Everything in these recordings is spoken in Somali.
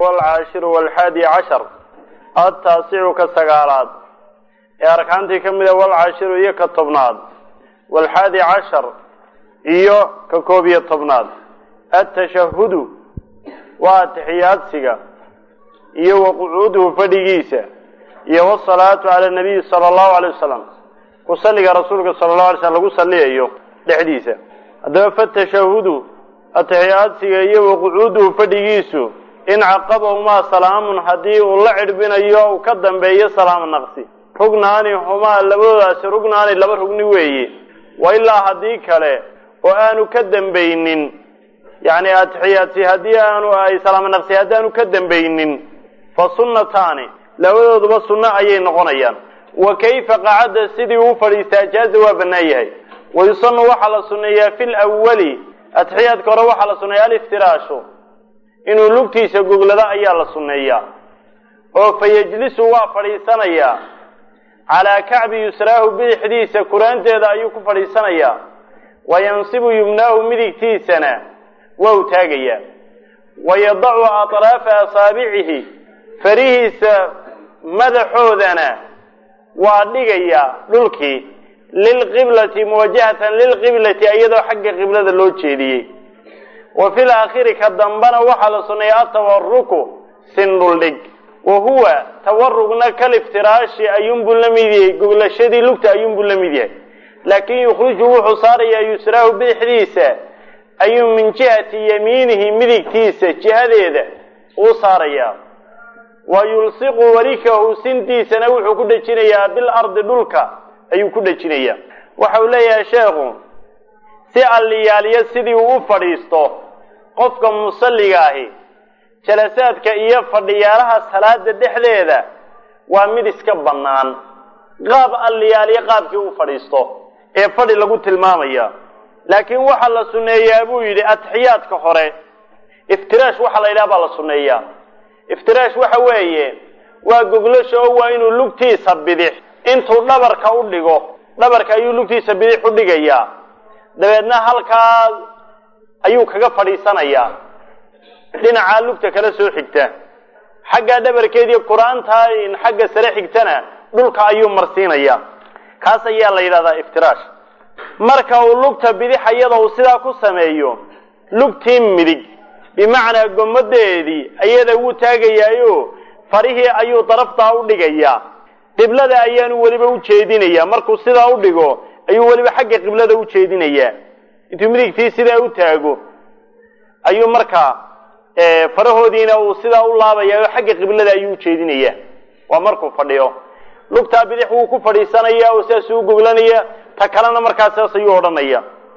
walcaashiru walxaadi cashar adtaasicu ka sagaalaad ee arkaantii ka mida walcaashiru iyo ka tobnaad walxaadi cashar iyo ka koob iyo tobnaad atashahudu waa atixiyaadsiga iyo wa qucuuduhu fadhigiisa iyo wasalaatu cala nabiyi sala allahu alay wasalam ku salliga rasuulka sala allahu alay slam lagu salliyayo dhexdiisa haddaba fatashahudu atixiyaadsiga iyo wa qucuuduhu fadhigiisu in caqabahumaa salaamun haddii uu la cidhbinayo uu ka dambeeyo salaam naqsi rugnaani humaa labadoodaasi rugnaani laba rugni weeye wa ilaa haddii kale oo aanu ka dambaynin yacni atixiyaadsi haddii aanu ay salaam naqsi haddaanu ka dambaynin fa sunnataani labadooduba sunno ayay noqonayaan wa kayfa qacadda sidii uu fadhiistaa jaaza waa bannaan yahay wayusanu waxaa la sunneeyaa fi lwali atixiyaadka hore waxaa la sunneeya aliftiraashu inuu lugtiisa goglado ayaa la sunneeyaa oo fa yejlisu waa fadhiisanayaa calaa kacbi yusraahu bidixdiisa kuraanteeda ayuu ku fadhiisanayaa wa yansibu yumnaahu midigtiisana waa u taagayaa wa yadacu atraafa asaabicihi farihiisa madaxoodana waa dhigayaa dhulkii lilqiblati muwajahatan lilqiblati iyadoo xagga qiblada loo jeediyey wa fi laakhiri ka dambana waxaa la sunneeya atawaruku sindhuldhig wa huwa tawarugna kaliftiraashi ayuunbuu la mid yahay goglashadii lugta ayuunbuu la mid yahay laakin yukhriju wuxuu saarayaa yusraahu bidixdiisa ayuu min jihati yamiinihi midigtiisa jihadeeda uu saarayaa wa yulsiqu warikahu sintiisana wuxuu ku dhejinayaa bilardi dhulka ayuu ku dhejinayaa waxa uu leeyahay sheekhu si alliyaaliyo sidii uu u fadhiisto qofka musalliga ahi jalasaadka iyo fadhiyaalaha salaada dhexdeeda waa mid iska bannaan qaab alliyaaliyo qaabkii uu fadhiisto ee fadhi lagu tilmaamaya laakiin waxaa la sunneeyaa buu yidhi atixiyaadka hore iftiraash waxaa la yidhaha baa la sunneeyaa iftiraash waxa weeye waa goglasha oo waa inuu lugtiisa bidix intuu dhabarka u dhigo dhabarka ayuu lugtiisa bidix u dhigayaa dabeedna halkaa ayuu kaga fadhiisanayaa dhinacaa lugta kala soo xigta xaggaa dhabarkeediiyo qur-aantaa xagga sare xigtana dhulka ayuu marsiinayaa kaas ayaa la yidhahdaa iftiraash marka uu lugta bidix iyada uu sidaa ku sameeyo lugtii midig bimacnaa gomadeedii ayada wuu taagayaayo farihii ayuu daraftaa u dhigayaa qiblada ayaanu weliba u jeedinayaa markuu sidaa u dhigo ayuu weliba xagga qiblada u jeedinayaa intuu midigtii sidaa u taago ayuu markaa farahoodiina uu sidaa u laabaya oo xagga qiblada ayuu ujeedinayaa waa markuu fadhiyo lugtaa bidix wuu ku fadhiisanaya oo sidaasuu u goglanaya ta kalena markaa sidaas ayuu odhanaya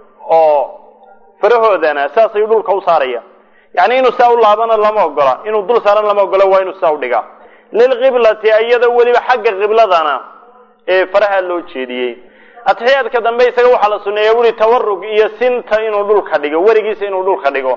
oo farahoodana sidaas ayuu dhulka u saaraya yani inuu sidaa u laabana lama ogola inuu dul saaran lama ogola waa inuu sidaa u dhigaa lilqiblati iyada weliba xagga qibladana ee faraha loo jeediyey atixiyaadka dambe isaga waxaa la suneeya wuli tawarug iyo sinta inuu dhulka dhigo werigiisa inuu dhulka dhigo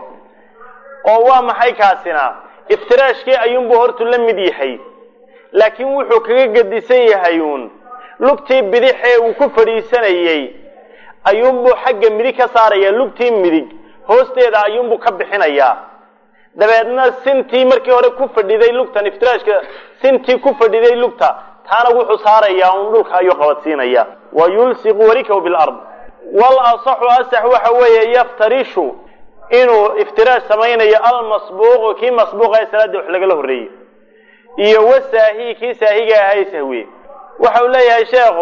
oo waa maxay kaasina iftiraashkii ayuunbuu hortu la mid yahay laakiin wuxuu kaga gedisan yahay uun lugtii bidix ee uu ku fadhiisanayey ayuunbuu xagga midig ka saaraya lugtii midig hoosteeda ayuunbuu ka bixinayaa dabeedna sintii markii hore ku fadhiday lugtan iftiraashka sintii ku fadhiday lugta taana wuxuu saarayaa un dhulka ayuu qabadsiinaya wa yulsiqu warikahu bilard wal asaxu asax waxa weeye yaftarishu inuu iftiraash samaynayo almasbuuqu kii masbuuqa ee salaada wax lagala horreeyey iyo wasaahi kii saahiga ahaa sahwiye waxa uu leeyahay sheekhu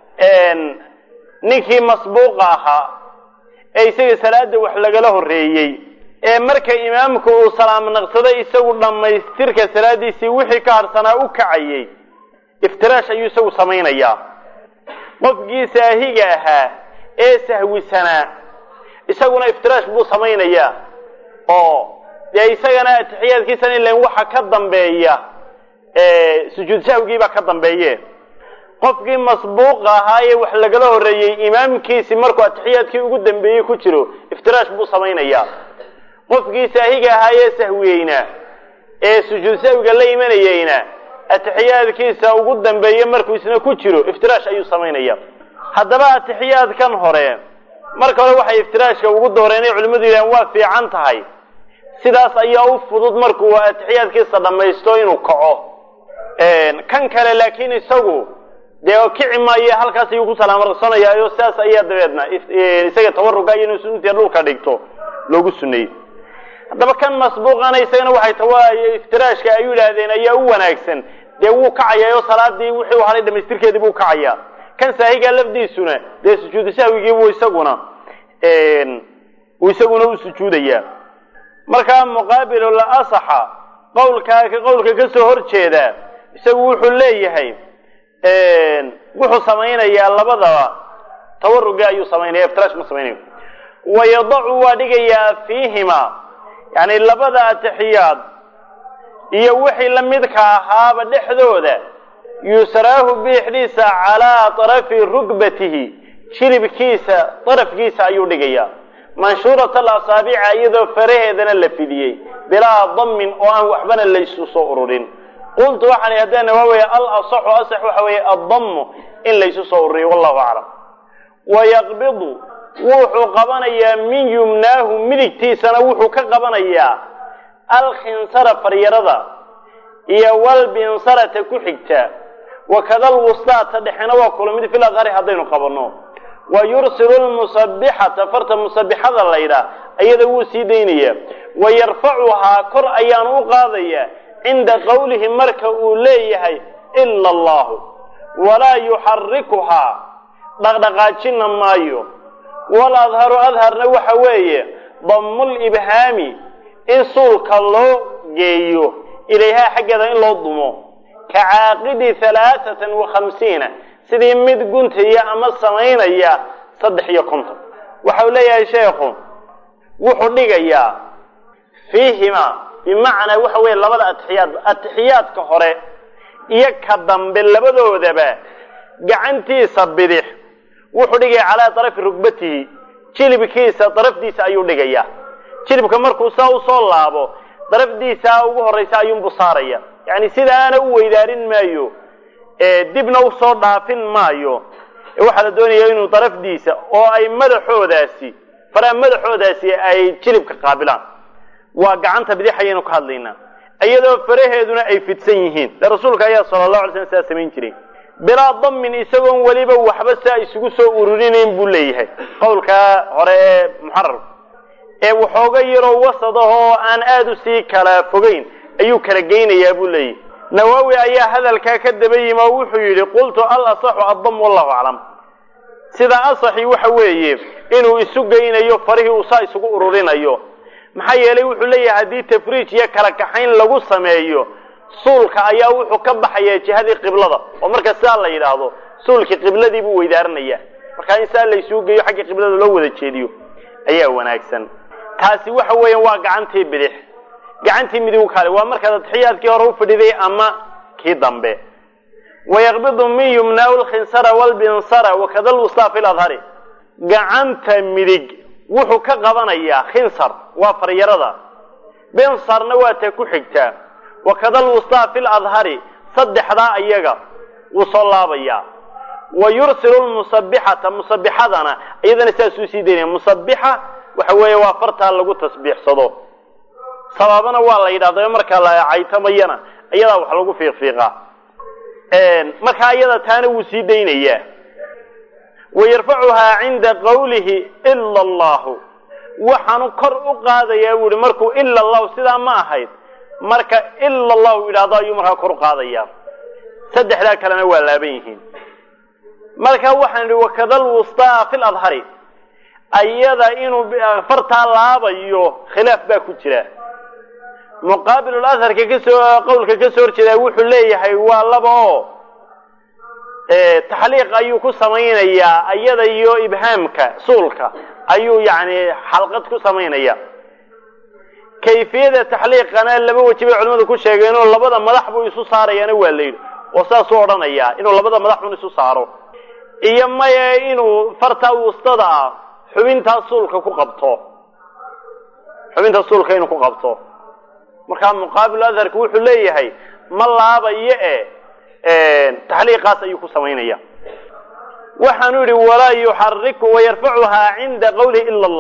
ninkii masbuuqa ahaa ee isaga salaada wax lagala horreeyey ee marka imaamku uu salaam naqsaday isagu dhammaystirka salaadiisii wixii ka harsanaa u kacayey iftiraash ayuu isagu samaynayaa qofkii saahiga ahaa ee sahwisanaa isaguna iftiraash buu samaynayaa oo dee isagana atixiyaadkiisana ilan waxa ka dambeeya sujuud sahwigiibaa ka dambeeye qofkii masbuuqa ahaa ee wax lagala horreeyey imaamkiisi markuu atixiyaadkii ugu dambeeyey ku jiro iftiraash buu samaynayaa qofkii saahiga ahaa ee sahwiyeyna ee sujuud sahwiga la imanayeyna atixiyaadkiisa ugu dambeeye markuu isna ku jiro iftiraash ayuu samaynaya haddaba atixiyaadkan hore marka hore waxay iftiraashka ugu dooreen inay culimmadu yidhahaan waa fiican tahay sidaas ayaa u fudud markuu atixiyaadkiisa dhammaysto inuu kaco kan kale laakiin isagu dee kici maayo halkaas ayuu ku salaamarsanayaayo sidaas ayaa dabeedna isaga tawaruga iyo inuu suntiya dhulka dhigto loogu suneeyey haddaba kan masbuuqana isagana waxay tawa iftiraashka ay yidhaahdeen ayaa u wanaagsan dee wuu kacayaa oo salaadii wixii u haray dhamaystirkeedii buu kacayaa kan saahiga lafdiisuna dee sujuudu sahwigii buu isaguna uu isaguna u sujuudayaa markaa muqaabilu la asaxa qowlkaa ka qowlka ka soo hor jeeda isagu wuxuu leeyahay wuxuu samaynayaa labadaba tawarugii ayuu samaynaya iftirash ma samaynayo wayadacu waa dhigayaa fiihima yani labada atixiyaad iyo wixii la midka ahaaba dhexdooda yusraahu biixdiisa calaa طarafi rugbatihi shiribkiisa darafkiisa ayuu dhigayaa manshuurat alasaabica iyadoo faraheedana la fidiyey bilaa damin oo aan waxbana laysu soo ururin qultu waxaan ihi haddana waa weeye alasaxu asax waxa weeye addamu in laysu soo ururiyo wallahu aclam wayaqbidu wuxuu qabanayaa min yumnaahu midigtiisana wuxuu ka qabanayaa alkhinsara faryarada iyo walbinsarata ku xigta wakada lwustaata dhexena waa kula mid fil adhari haddaynu qabanno wa yursilu lmusabixata farta musabixada laydhaah iyada wuu sii daynayaa wa yarfacuhaa kor ayaanu u qaadayaa cinda qowlihi marka uu leeyahay ila allahu walaa yuxarikuhaa dhaqdhaqaajina maayo waladharu adharna waxa weeye damulibhaami in suulka loo geeyo ilayhaa xaggeeda in loo dumo ka caaqidi halaaatan wa khamsiina sidii mid guntaya ama samaynaya saddex iyo konton waxau leeyahay sheekhu wuxuu dhigayaa fiihima bimacnaa waxa weeye labada atixiyaad atixiyaadka hore iyo ka dambe labadoodaba gacantiisa bidix wuxuu dhigaya calaa darafi rugbatihi jilibkiisa darafdiisa ayuu dhigayaa jilibka markuu saa usoo laabo darafdiisa ugu horraysa ayuunbu saaraya yani sida aana u weydaarin maayo dibna usoo dhaafin maayo waxaa la doonaya inuu darafdiisa oo ay madaxoodaasi faraha madaxoodaasi ay jilibka qaabilaan waa gacanta bidix ayaynu ka hadlaynaa iyadoo faraheeduna ay fidsan yihiin de rasuulka ayaa sala allahu alay slam sidaa samayn jiray bilaa damin isagoon weliba waxba saa isugu soo ururinayn buu leeyahay qowlkaa hore ee muxarar ee waxooga yaroo wasad ah oo aan aada u sii kala fogeyn ayuu kala geynayaa buu leeyahay nawaawi ayaa hadalkaa ka daba yimi oo wuxuu yidhi qultu al asaxu addam wallahu aclam sida asaxi waxa weeye inuu isu geynayo farihii uu saa isugu ururinayo maxaa yeelay wuxuu leeyahay haddii tafriij iyo kala kaxayn lagu sameeyo suulka ayaa wuxuu ka baxayaa jihadii qiblada oo marka sidaa la yidhaahdo suulkii qibladii buu weydaaranaya markaa in saa laysuu geeyo xagga qiblada loo wada jeediyo ayaa wanaagsan taasi waxa weeyaan waa gacantii bidix gacantii midig kale waa markaad atixiyaadkii hore ufadhiday ama kii dambe wayaqbidu min yumnaa lkhinsara walbinsara wakada lwustaa fi ladhari gacanta midig wuxuu ka qabanayaa khinsar waa faryarada binsarna waa ta ku xigtaa wakada lwustaa fi ladhari saddexdaa iyaga wuu soo laabayaa wa yursilu lmusabixata musabixadana iyadana sidaasuu sii daynaya musabixa waxa weeye waa fartaa lagu tasbiixsado sabaabana waa la yidhahda markaa la caytamayana iyadaa wax lagu fiiqfiiqaa markaa iyada taana wuu sii daynayaa wayarfacuhaa cinda qawlihi ila allahu waxaanu kor u qaadayaa buu ihi markuu ila allahu sidaa ma ahayd marka ila allahu yidhahdo ayuu markaa kor u qaadayaa saddexdaa kalena waa laaban yihiin marka waxaan idhi wakada lwustaa fi ladhari ayada inuu fartaa laabayo khilaaf baa ku jira muqaabiluladharka kasoo qowlka kasoo horjeedaa wuxuu leeyahay waa laba oo taxliiq ayuu ku samaynayaa ayada iyo ibhaamka suulka ayuu yani xalqad ku samaynaya kayfiyada taxliiqana laba weji bay culimadu ku sheegeen oo labada madax buu isu saarayaana waa la yidhi oo saasuu odhanayaa inuu labada madax un isu saaro iyo maya inuu fartaa wustada ah xubintaa suulka ku qabto xubinta suulka inuu ku qabto markaa muqaabilu adharku wuxuu leeyahay ma laabayo e taxliiqaas ayuu ku samaynaya waxaanu yidhi walaa yuxariku wayarfacuhaa cinda qawlihi ila allah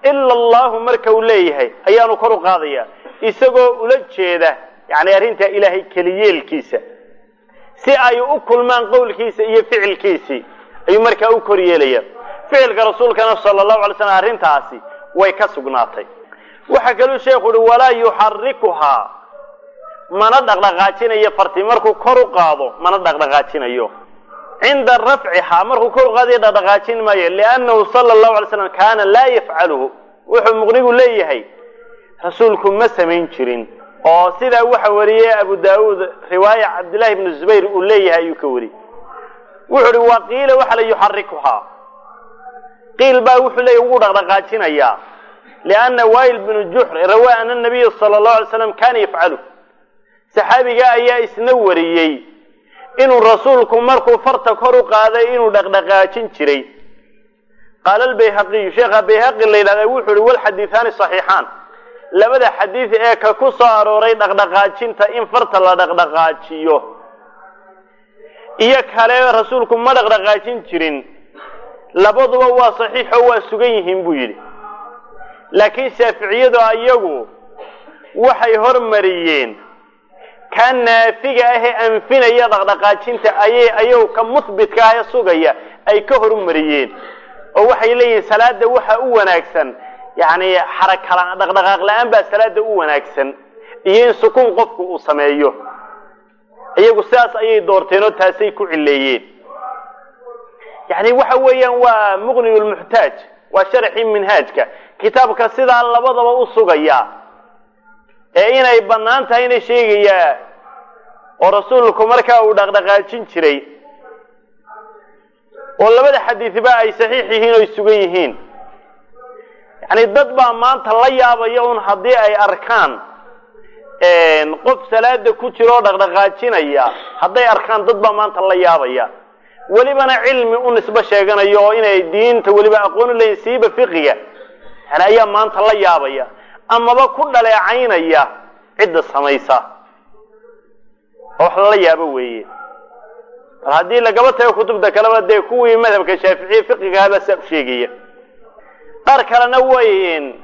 ila allahu marka uu leeyahay ayaanu kor u qaadaya isagoo ula jeeda yani arrintaa ilaahay keliyeelkiisa si ay u kulmaan qowlkiisa iyo ficilkiisii ayuu markaa u kor yeelaya ficilka rasuulkana sala allahu alay slam arrintaasi way ka sugnaatay waxaa kaluu sheekhu uhi walaa yuxarikuhaa mana dhaqdhaqaajinayo farti markuu kor u qaado mana dhaqdhaqaajinayo cinda rafcihaa markuu kor u qaadayo dhaqdhaqaajin maayo liannahu sala allahu alay slam kaana laa yafcaluhu wuxuu muqnigu leeyahay rasuulku ma samayn jirin oo sidaa waxa wariyey abu daauud riwaaya cabdillahi bnu zubayr uu leeyahay ayuu ka wariyey wuxu uhi wa qiila waxa la yuxarikuhaa qiil baa wuxuu leeyahy wuu dhaqdhaqaajinayaa lianna wail bnu juxr rawaa ana nabiya sala allahu alay slam kana yafcalu saxaabiga ayaa isna wariyey inuu rasuulku markuu farta kor u qaaday inuu dhaqdhaqaajin jiray qaala albayhaqiyu sheekha bayhaqi la yidhahda wuxuu uhi walxadiihaani saxiixaan labada xadiid ee ka ku soo arooray dhaqdhaqaajinta in farta la dhaqdhaqaajiyo iyo kale rasuulku ma dhaqdhaqaajin jirin labaduba waa saxiixo waa sugan yihiin buu yidhi laakiin shaaficiyadu iyagu waxay hormariyeen ka naafiga ahee anfinaya dhaqdhaqaajinta ayay ayagu ka muhbitka ah ee sugaya ay ka hormariyeen oo waxay leeyihiin salaada waxa u wanaagsan yani xarakala dhaqdhaqaaq la-aan baa salaada u wanaagsan iyo in sukuun qofku uu sameeyo iyagu sidaas ayay doorteen oo taasay ku cileeyeen yani waxa weeyaan waa muqni lmuxtaaj waa sharxii minhaajka kitaabka sidaa labadaba u sugaya ee inay bannaan tahay ina sheegayaa oo rasuulku markaa uu dhaqdhaqaajin jiray oo labada xadiidba ay saxiix yihiin oo ay sugan yihiin yani dad baa maanta la yaabaya un haddii ay arkaan qof salaada ku jira oo dhaqdhaqaajinaya hadday arkaan dad baa maanta la yaabaya welibana cilmi u nisbo sheeganayo oo inay diinta weliba aqoon u leeyihin siiba fiqiga yani ayaa maanta la yaabaya amaba ku dhaleecaynaya cidda samaysa oo wax lala yaabo weeye mar haddii lagaba tago kutubta kaleba dee kuwii madhabka shaaficiye fiqigahabaa saa u sheegaya qaar kalena way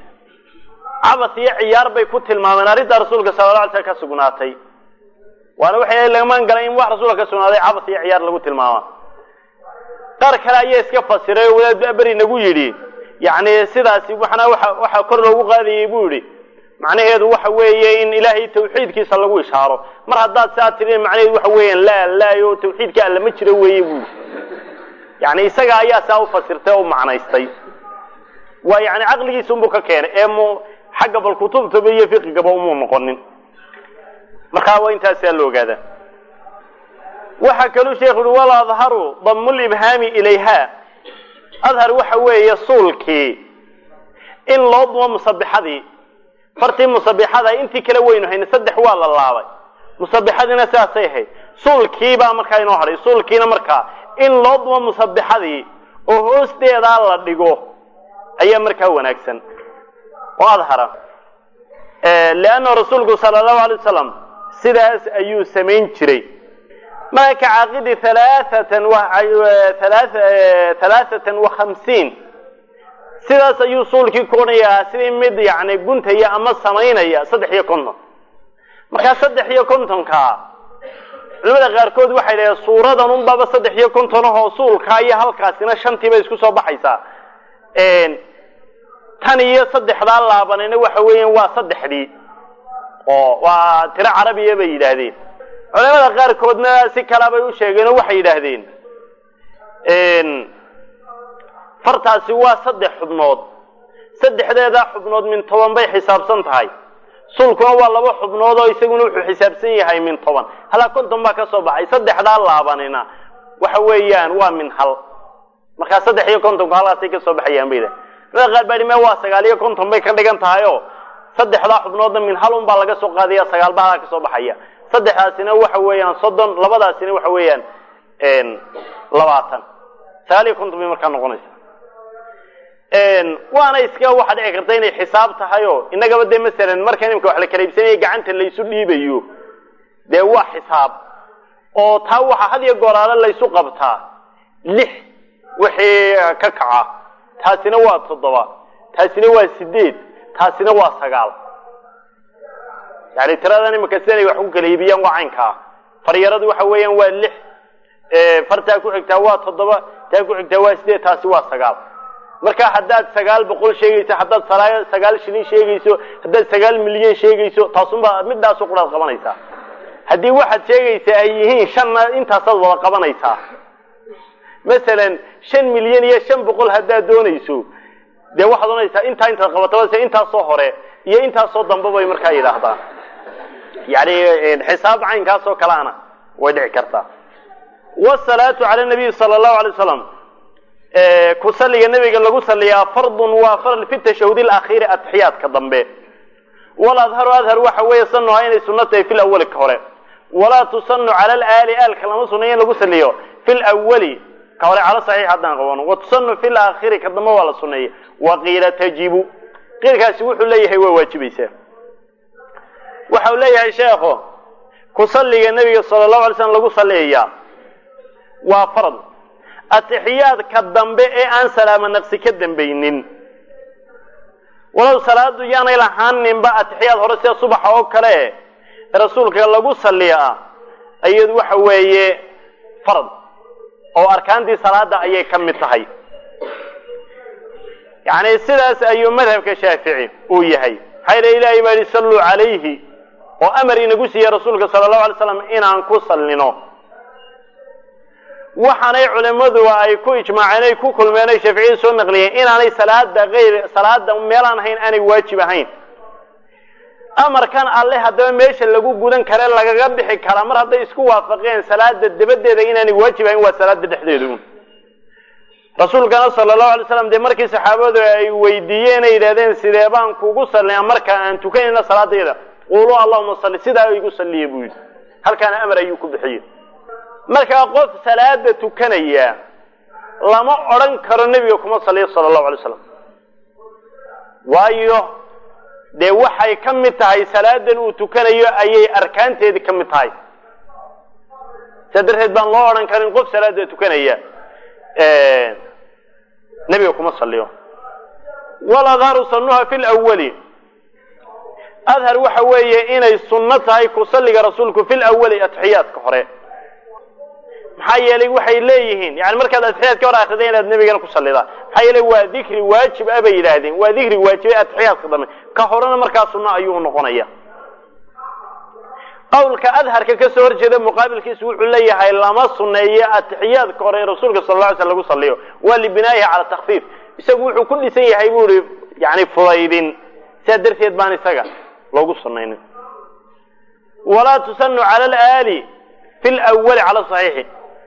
cabas iyo ciyaar bay ku tilmaameen arrinta rasuulka sala la alay slam ka sugnaatay waana waxay lagamaan galan in wax rasuulka ka sugnaaday cabas iyo ciyaar lagu tilmaama qaar kale ayaa iska fasiray oo wadaad beri nagu yidhi yani sidaasi waxna waxa waxa kor loogu qaadayay buu yidhi macnaheedu waxa weeye in ilaahay tawxiidkiisa lagu ishaaro mar haddaad saa tirin macnaheedu waxa weeyaan laa laayo tawxiidka alla ma jiro weeye buu yani isaga ayaa saa u fasirtay oo macnaystay waa yani caqligiisa unbuu ka keenay ee mu xagga bal kutubtaba iyo fiqigaba umuu noqonin markaa waa intaasaa la ogaadaa waxaa kaluu sheekhu uhi wal adharu damu libhaami ilayha adhar waxa weeye suulkii in loo dumo musabixadii fartii musabixada intii kale weynu hayna saddex waa la laabay musabixadiina sidaasay ahayd suulkiibaa markaa inoo hadhay suulkiina markaa in loo dumo musabixadii oo hoosteedaa la dhigo ayaa markaa wanaagsan oo adhara leanna rasuulku sala allahu alay wasalam sidaas ayuu samayn jiray marka ka caaqidi halaaatan halaaatan wa khamsiin sidaas ayuu suulkii ku odhanayaa sidii mid yani guntaya ama samaynaya saddex iyo konton markaa saddex iyo kontonkaa culimada qaarkood waxay dhaheen suuradan unbaba saddex iyo konton ahoo suulkaa iyo halkaasina shantii bay isku soo baxaysaa tan iyo saddexdaa laabanayna waxa weeyaan waa saddexdii oo waa tiro carabiya bay yidhaahdeen culamada qaarkoodna si kalaa bay u sheegeen oo waxay yidhaahdeen fartaasi waa saddex xubnood saddexdeedaa xubnood min toban bay xisaabsan tahay sulkuna waa laba xubnood oo isaguna wuxuu xisaabsan yahay min toban halaa konton baa ka soo baxay saddexdaa laabanina waxa weeyaan waa min hal markaa saddex iyo kontonku halkaasay ka soo baxayaan bay culamada qaar baa me waa sagaal iyo konton bay ka dhigan tahay oo saddexdaa xubnoodna min hal un baa laga soo qaadaya sagaal baa halkaa ka soo baxaya saddexdaasina waxa weeyaan soddon labadaasina waxa weeyaan labaatan sagaal iyo konton bay markaa noqonaysa waana iska waxa dhici karta inay xisaab tahay oo innagaba dee masalan marka imika wax la kala iibsanaya gacanta laysu dhiibayo dee waa xisaab oo taa waxaa had iyo gooraale laysu qabtaa lix wixii ka kaca taasina waa toddoba taasina waa sideed taasina waa sagaal yani tiradan imika sidanay wax ku kala iibiyaan waa caynkaa faryaradu waxa weeyaan waa lix fartaa ku xigtaa waa toddoba taa ku xigtaa waa sideed taasi waa sagaal marka haddaad sagaal boqol sheegayso haddaad sagaal shilin sheegayso haddaad sagaal milyan sheegayso taasunbaa midaasu quraad qabanaysaa haddii waxaad sheegaysaa ay yihiin shanna intaasaad wada qabanaysaa masalan shan milyan iyo shan boqol haddaad doonayso dee waxaad ohanaysaa intaa intaad qabataba se intaasoo hore iyo intaasoo dambe bay markaa yidhaahdaan yani xisaab caynkaasoo kaleana way dhici kartaa wsalaatu cala nabiyi sala allahu alay wasalam ku saliga nabiga lagu saliyaa fardun waa faral fi tashahud alakhiiri atixiyaadka dambe waladharu adhar waxa weeye sanuhaa inay sunno tahay fi lawali ka hore walaa tusanu cala alaali aalka lama sunayo in lagu saliyo fi lawali ka hore cala saxiix haddaan qabano wa tusanu fi laakhiri ka dambe waa la suneeyey wa qiila tajibu qiilkaasi wuxuu leeyahay waa waajibaysaa waxa uu leeyahay sheekho ku saliga nabiga sala allahu alay slam lagu saliyayaa waa farad atixiyaadka dambe ee aan salaamo naqsi ka dambaynin walow salaadu yaanay lahaaninba atixiyaad hore sida subaxa oo kale rasuulka lagu saliyaa iyadu waxa weeye farad oo arkaantii salaada ayay ka mid tahay yani sidaas ayuu madhabka shaafici uu yahay maxaa yidhi ilahay baa yihi salluu calayhi oo amar inagu siiyey rasuulka sala allahu alay slam inaan ku sallino waxaanay culimadu ay ku ijmaaceen ay ku kulmeen ay shaaficiyadu soo naqliyeen inaanay salaada ayr salaada meelaan ahayn aanay waajib ahayn amarkan alle haddaba meesha lagu gudan kare lagaga bixi karaa mar hadday isku waafaqeen salaada dabadeeda inaanay waajib ahayn waa salaada dhexdeedu rasuulkana sala allahu alay slam dee markii saxaabadu ay weydiiyeen ay yidhahdeen sidee baan kugu salliyaa marka aan tukanayna salaadayda quulu allahuma salli sidaa igu salliya buu yidhi halkaana amar ayuu ku bixiyey markaa qof salaada tukanaya lama odran karo nebiga kuma saliyo sala allahu alay slam waayo dee waxay ka mid tahay salaadan uu tukanayo ayay arkaanteedii ka mid tahay saa darteed baan loo odhan karin qof salaada tukanaya nebiga kuma saliyo waladharu sanuha fi lawali adhar waxa weeye inay sunno tahay ku salliga rasuulku fi lawali atixiyaadka hore maxaa yeelay waxay leeyihiin yani markaad atixiyaadka hore akrida inaad nebigana ku sallidaa maxaa yeelay waa dikri waajib a bay yidhaahdeen waa dikri waajibay atixiyaadka dambe ka horena markaa sunno ayuu noqonaya qawlka adharka kasoo horjeeda muqaabilkiisu wuxuu leeyahay lama suneeyo atixiyaadka hore ee rasuulka sal lla ly sl lagu saliyo waa libinaayihi cala takfiif isagu wuxuu ku dhisan yahay bu ihi yani fudaydin sidaa darteed baan isaga loogu sunaynin walaa tusanu cala alaali fi lwali cala saxiixi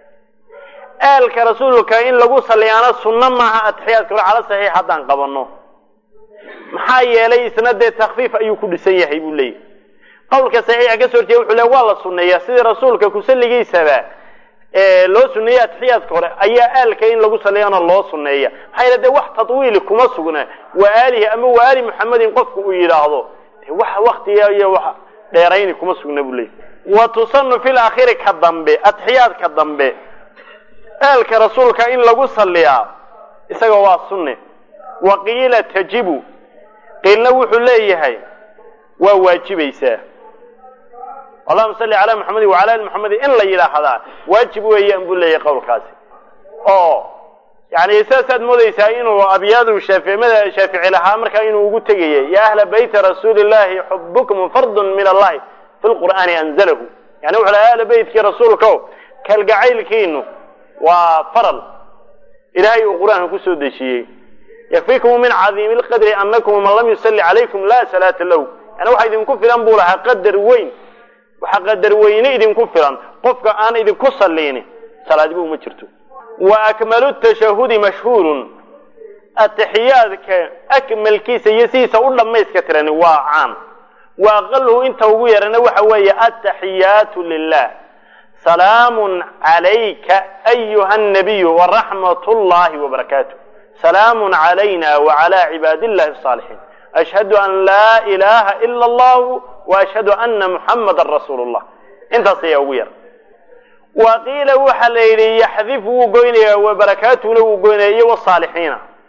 aalka rasuulka in lagu saliyaana sunno maaha atixiyaadka hore cala saxiix haddaan qabano maxaa yeelay isna dee takfiif ayuu ku dhisan yahay buu leeyahy qawlka saxiixa kasoo horjeeda wuxuu le waa la suneeyaa sidii rasuulka kusalligiisaba loo suneeyey atixiyaadka hore ayaa aalka in lagu saliyana loo suneeya maxaa yeele de wax tadwiili kuma sugna waa aalihi ama waa aali muxamedin qofku uu yidhaahdo wax waktiga iyo wax dheerayni kuma sugna buu leeyahy wa tusanu fi laakhiri ka dambe atixiyaadka dambe aalka rasuulka in lagu saliyaa isaga waa sunne wa qiila tajibu qiilna wuxuu leeyahay waa waajibaysaa allahuma salli calaa maxamedin wacala ali maxamedin in la yidhaahdaa waajib weeyaan buu leeyahay qowlkaasi oo yani saasaad moodaysaa inuu abyaadu shaaficimada shaafici lahaa markaa inuu ugu tegayay ya ahla bayti rasuuli llahi xubukum fardun min allahi fi lqur'aani anzalahu yani wuxu laha ahla beytkii rasuulkao kalgacaylkiinu waa faral ilaahay uu qur-aanka kusoo dejiyey yakfikum min cadiimi lqadri anakum man lam yusalli calaykum la salaata lahu yani waxa idinku filan buu lahaa qadar weyn waxa qadar weyne idinku filan qofka aan idinku salliini salaadiba uma jirto wa akmalu tashahudi mashhuurun atixiyaadka akmalkiisa iyo sidiisa u dhammayska tirani waa caan wa aqaluhu inta ugu yarana waxa weeye ataxiyaatu lilah salaamun calayka ayuha nabiyu waraxmat llahi wabarakaatu salaamun calayna wacala cibaadi illahi asaalixiin ashhadu an laa ilaha ila allahu waashhadu ana muxamadan rasuulu llah intaas ayaa ugu yar wa qiila waxa la yidhi yaxdif wuu goynaya wabarakaatuhuna wuu goynaya iyo wasaalixiina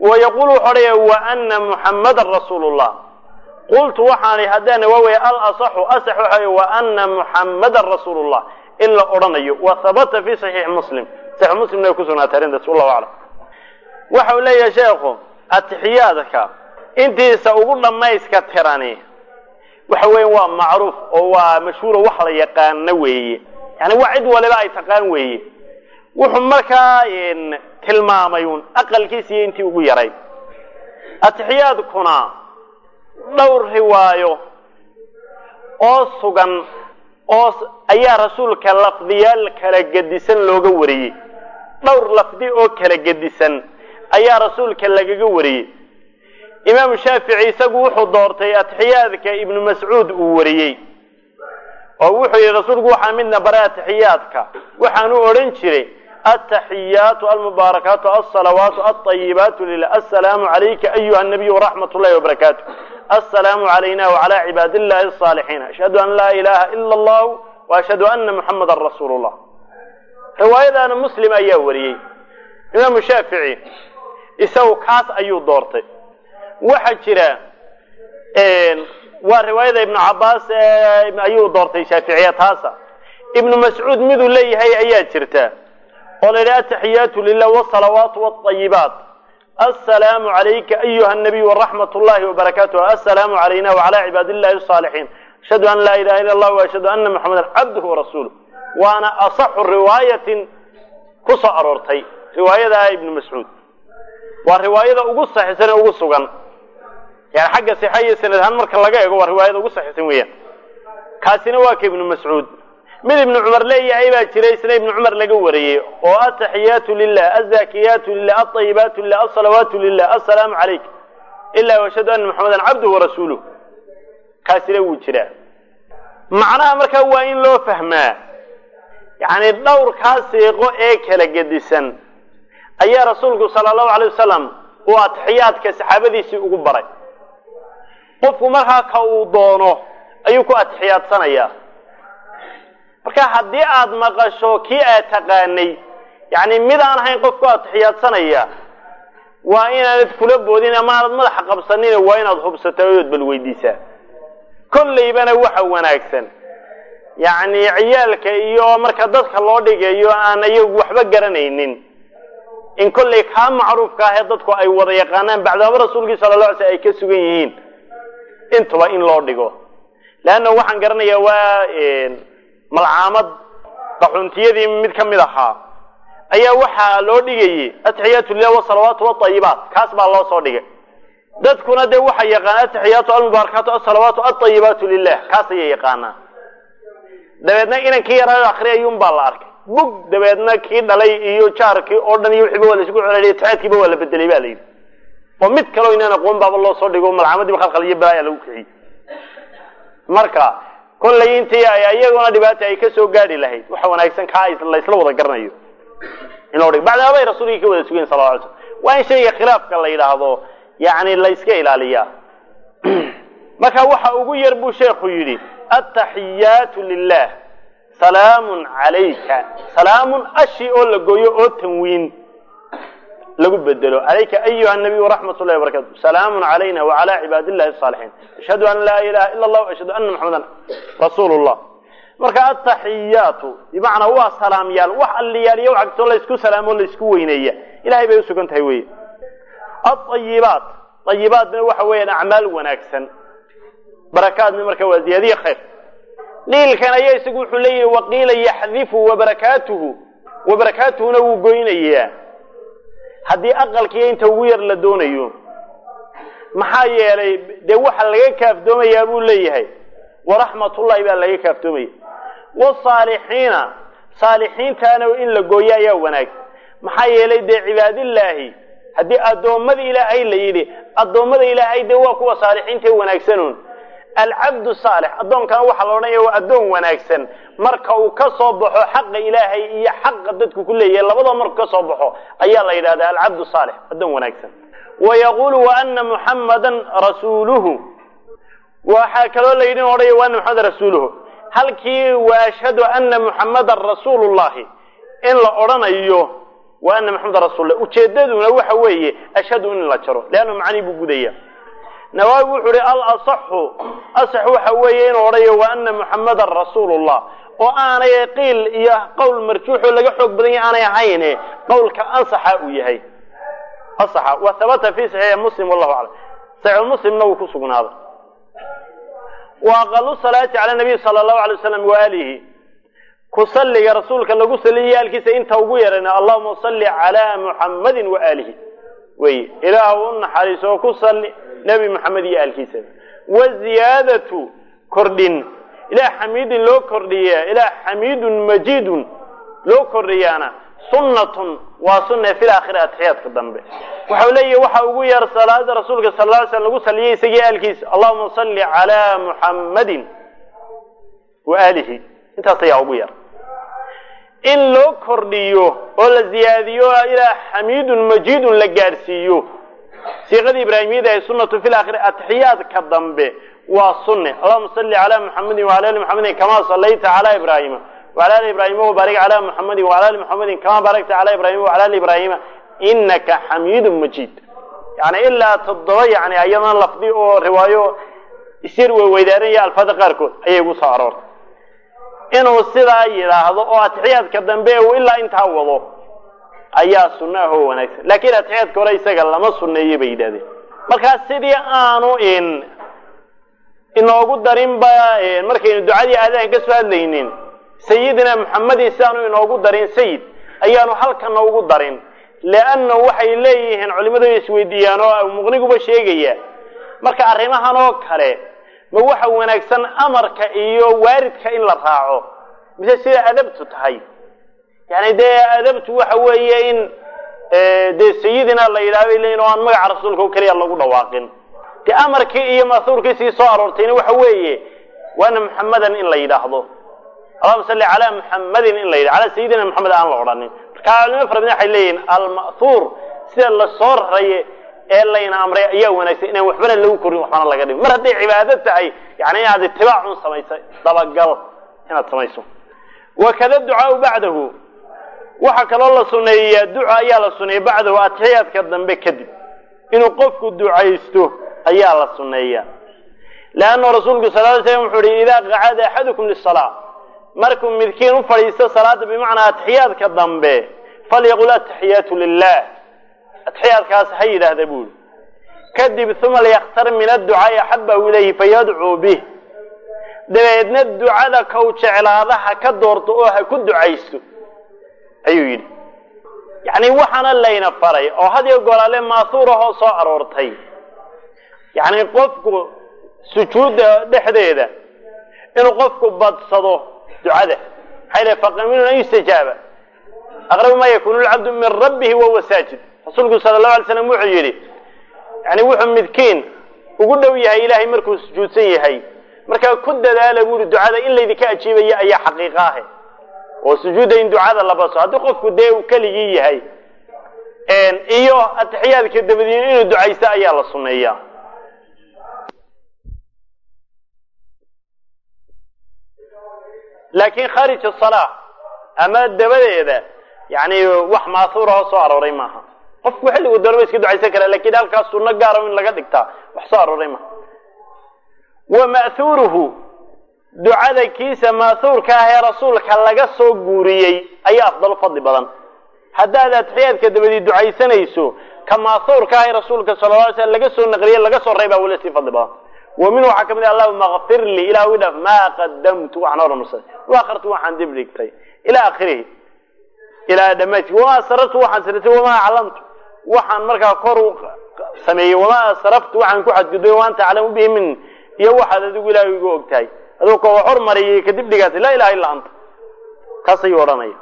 wayaqulu wuxuu odhaya wa ana muxammadan rasuulu llah qultu waxaani haddaan waawey alasaxu asax waxa wa ana muxammadan rasuulu llah in la odhanayo wa habata fi saxiixi muslim saxiix muslimna ay ku sugnaatay arrintaas wallahu aclam waxa uu leeyahay sheekhu atixiyaadka intiisa ugu dhammayska tirani waxa weya waa macruuf oo waa mashhuuro wax la yaqaano weeye yani waa cid waliba ay taqaan weeye wuxuu markaa tilmaamay un aqalkiisa iyo intii ugu yaray atixiyaadkuna dhowr riwaayo oo sugan oo ayaa rasuulka lafdiyaal kala gedisan looga wariyey dhowr lafdi oo kala gedisan ayaa rasuulka lagaga wariyey imaamu shaafici isagu wuxuu doortay atixiyaadka ibnu mascuud uu wariyey oo wuxuu yihi rasuulku waxaa midna baray atixiyaadka waxaanu odhan jiray ataxiyaatu almubaarakaatu alsalawaatu alطayibaatu lilah assalaamu calayka ayuha nabiyu waraxmat ullahi wabarakaatu assalaamu calayna wacala cibaad illahi asaalixiin ashhadu an laa ilaha ila allahu wa ashhadu ana muxamadan rasuulu llah riwaayadaana muslim ayaa wariyey imaamu shaafici isagu kaas ayuu doortay waxaa jira waa riwaayada ibnu cabaas ayuu doortay shaaficiya taasa ibnu mascuud miduu leeyahay ayaa jirta oo la yidhi ataxiyaatu lilah wsalawaatu wاطayibaat assalaamu calayka ayuha nabiy waraxmat ullahi wabarakaatuh assalaamu calayna wacala cibaad illahi asaalixiin ashhadu an laa ilaha illa allah waashhadu ana muxamadan cabduhu warasuuluh waana asaxu riwaayatin ku soo aroortay riwaayada ibnu mascuud waa riwaayada ugu saxiisan ee ugu sugan yani xagga sixa iyo sanad ahaan marka laga eego waa riwaayada ugu saxiisan weeyaan kaasina waa ka ibnu mascuud mid ibnu cumar leeyahay baa jira isna ibnu cumar laga wariyey oo ataxiyaatu lilah azakiyaatu lilah alطayibaatu lilah alsalawaatu lilah assalaamu calayk ila washhadu ana muxamadan cabduhu warasuuluh kaasina wuu jiraa macnaha markaa waa in loo fahmaa yani dhowrkaa siiqo ee kala gedisan ayaa rasuulku sala allahu alay wasalam uu atixiyaadka saxaabadiisii ugu baray qofku markaa ka uu doono ayuu ku atixiyaadsanayaa marka haddii aada maqasho kii aad taqaanay yani mid aan ahayn qof ku atixiyaadsanaya waa inaanad kula boodin ama aanad madaxa qabsanin waa inaad hubsata ood bal weydiisaa kollaybana waxa wanaagsan yacni ciyaalka iyo marka dadka loo dhigayo aan iyagu waxba garanaynin in kollay kaa macruufka ah ee dadku ay wada yaqaanaan bacdaaba rasuulkii sala la alay sl ay ka sugan yihiin intuba in loo dhigo leanna waxaan garanayaa waa malcaamad qaxuntiyadii mid ka mid ahaa ayaa waxaa loo dhigayay atixiyaatu lilah wasalawaatu watayibaat kaas baa loo soo dhigay dadkuna dee waxay yaqaanaan atixiyaatu almubaarakaatu asalawaatu alطayibaatu lilah kaas ayay yaqaanaa dabeedna inankii yaraa akriyayun baa la arkay bug dabeedna kii dhalay iyo jaarkii oo dhan iyo wixiiba waa la isugu celeliya taxeedkiiba waa la bedelay ba la yidhi oo mid kaleo inaan aqoon baaba loo soo dhigo malcamadiiba khalkhal iyo balaaya lagu kiciyey marka kollay intii ay iyaguna dhibaata ay kasoo gaadhi lahayd waxa wanaagsan kaa la isla wada garanayo in loo dhigo bacdaabay rasuulkii ka wada sugayen sala la alay slam waa in shayga khilaafka la yidhaahdo yani la iska ilaaliyaa marka waxa ugu yar buu sheekhu yidhi ataxiyaatu lilah salaamun calayka salaamun ashi oo la gooyo oo tanwiin lagu bedelo calayka ayuha nabiy waraxmat ullahi wabarakatu salaamun calayna wacala cibaad illahi asaalixiin ashhadu an laa ilaha ila allah ashhadu ana muxamadan rasuulu llah marka ataxiyaatu bimacnaa waa salaamyaal wax alliyaaliyo wax kastoo laysku salaamo laysku weyneeya ilahay bay usugan tahay wey aayibaat ayibaatna waxa weeyaan acmaal wanaagsan barakaadna marka waa ziyaadiye khayr dhiilkan ayaa isagu wuxuu leeyahi waqiila yaxdifu wabarakaatuhu wabarakaatuhuna wuu goynayaa haddii aqalkiiyo inta ugu yar la doonayo maxaa yeelay dee waxa laga kaaftoomayaa buu leeyahay waraxmatullahi baa laga kaaftoomaya wasaalixiina saalixiintaana in la gooyo ayaa wanaagsan maxaa yeelay dee cibaadillaahi haddii addoommada ilaahay la yidhi addoommada ilaahay dee waa kuwa saalixiinta wanaagsanuun alcabdu saalix addoonkana waxaa la odhanaya waa addoon wanaagsan marka uu ka soo baxo xaqa ilaahay iyo xaqa dadku ku leeyahay labadaba markuu ka soo baxo ayaa la yidhahdaa alcabdu saalix addoon wanaagsan wa yaquulu wa ana muxammadan rasuuluhu waxaa kaloo la yidhi odhaya wa ana muxamadan rasuuluhu halkii wa ashhadu ana muxammadan rasuulu llahi in la odhanayo wa ana maxameda rasuullah ujeedaduna waxa weeye ashhadu in la jaro leanna macanii buu gudaya nawaawi wuxuu ihi alasaxu asax waxa weeye inuu odhayo wa ana muxamadan rasuulullah oo aanay qiil iyo qowl marjuuxoo laga xoog badan yahy aanay ahayne qowlka ansaxa uu yahay asaxa wa habata fi saxiixi muslim wallahu aclam saxiix muslimna wuu ku sugnaaday wa aqalu salaati cala nabiy sala allahu alay wasalam waalihi ku salliga rasuulka lagu saliyiyo aalkiisa inta ugu yarana allahuma salli calaa muxammadin wa aalihi wey ilaah u naxariiso oo ku salli nebi moxamed iyo aalkiisa waziyaadatu kordhin ilaah xamiidin loo kordhiya ilaah xamiidun majiidun loo kordhiyaana sunnatun waa sunne fi laakhiri atixiyaadka dambe waxau leeyahi waxa ugu yar salaada rasuulka sal lla ly slam lagu saliyay isagii aalkiisa allahuma salli calaa muxammadin wa aalihi intaas ayaa ugu yar in loo kordhiyo oo la ziyaadiyo ilaa xamiidun majiidun la gaadhsiiyo siiqadii ibraahimiyada ee sunnatu fi laakhiri atixiyaadka dambe waa sunne allahuma salli calaa muxammadin wala ali muxammadin kamaa sallayta calaa ibraahima wala ali ibraahima wabaarik calaa muxammadin wala ali muxammadin kamaa baarakta calaa ibraahima wala ali ibraahima inaka xamiidun majiid yani ilaa toddoba yani ayadan lafdi oo riwaayo isyar weyweydaaranya alfaada qaarkood ayay ugu soo aroortay inuu sidaa yidhaahdo oo atixiyaadka dambe uu ilaa intaa wado ayaa sunno ah oo wanaagsan laakiin atixiyaadka hore isaga lama sunneeye bay yidhahdeen markaa sidii aanu in inoogu darinba markaynu ducadii aadahan ka soo hadlaynin sayidina maxamedin sidaanu inoogu darin sayid ayaanu halkana ugu darin leanna waxay leeyihiin culimadu isweydiiyaan oo muqniguba sheegaya marka arrimahan oo kale ma waxa wanaagsan amarka iyo waaridka in la raaco mise sida adabtu tahay yani dee adabtu waxa weeye in dee sayidina la yidhahdo leyin oo aan magaca rasuulka oo keliya lagu dhawaaqin dee amarkii iyo masuurkiisii soo aroortayna waxa weeye waana muxamadan in la yidhaahdo allahuma salli calaa muxamadin in la yidhahdo calaa sayidina maxamed aan la odhanin marka culimo fara badan waxay leeyihin alma'huur sida lasoo raraye ee layna amray ayaa wanaagsan inaan waxbana lagu korin waxbana laga dhigin mar hadday cibaado tahay yani inaad itibaacun samaysay dabagal inaad samayso wakada ducaau bacdahu waxaa kaloo la suneeyaa duca ayaa la suneeya bacdahu atixiyaadka dambe kadib inuu qofku ducaysto ayaa la suneeyaa leanna rasuulku sal ly slam wuxuu ihi idaa qacada axadukum lisalaa markuu midkiin u fadhiisto salaada bimacnaa atixiyaadka dambe falyaqul ataxiyaatu lilah atixiyaadkaas ha yidhaahda buuri kadib uma liyaktar min adducaai axabahu ilayhi fayadcuu bih dabeedna ducada kow jeclaada ha ka doorto oo ha ku ducaysto ayuu yidhi yacni waxaana layna faray oo had iyo golaale maasuurahoo soo aroortay yacni qofku sujuudda dhexdeeda inuu qofku badsado ducada maxay le faqaminun an yustajaaba aqrabu ma yakunu lcabdu min rabbihi wahuwa saajid rasuulku sala allahu alay slam wuxuu yidhi yani wuxuu midkiin ugu dhow yahay ilaahay markuu sujuudsan yahay markaa ku dadaala buuri ducada in laydinka ajiibaya ayaa xaqiiqa ahe oo sujuudda in ducada la baso haddii qofku dee uu keligii yahay iyo atixiyaadka dabadiin inuu ducaysto ayaa la sunneeyaa laakiin kharij asalaa ama dabadeeda yani wax maasuurahoo soo arooray maaha qofku xilligu doonaba iska ducaysan kara lakin halkaas sunno gaara in laga dhigtaa wax soo arooray maaha wa ma'huuruhu ducada kiisa ma'huurka ah ee rasuulka laga soo guuriyey ayaa afdal fadli badan haddaad atixiyaadka dabadii ducaysanayso ka ma'huurka ah ee rasuulka sala la alay slam laga soo naqliyey laga soo reebaa wala sii fadli badan wa minhu waxaa kamid ah allahuma kfir lii ilah wi dhaaf maa qadamtu waxaan hormarsaday wa akhartu waxaan dib dhigtay ila akhirihi ilaa dhamaadki wamaa asrartu waxaan sirtay wamaa aclamtu waxaan markaa kor u sameeyey wamaa asraftu waxaan ku xadgudbay wa anta aclamu bihi min iyo waxaad adigu ilahay igu ogtahay aduu ka hormariyay kadib dhigaatay laa ilaha illa anta taas ayuu odhanaya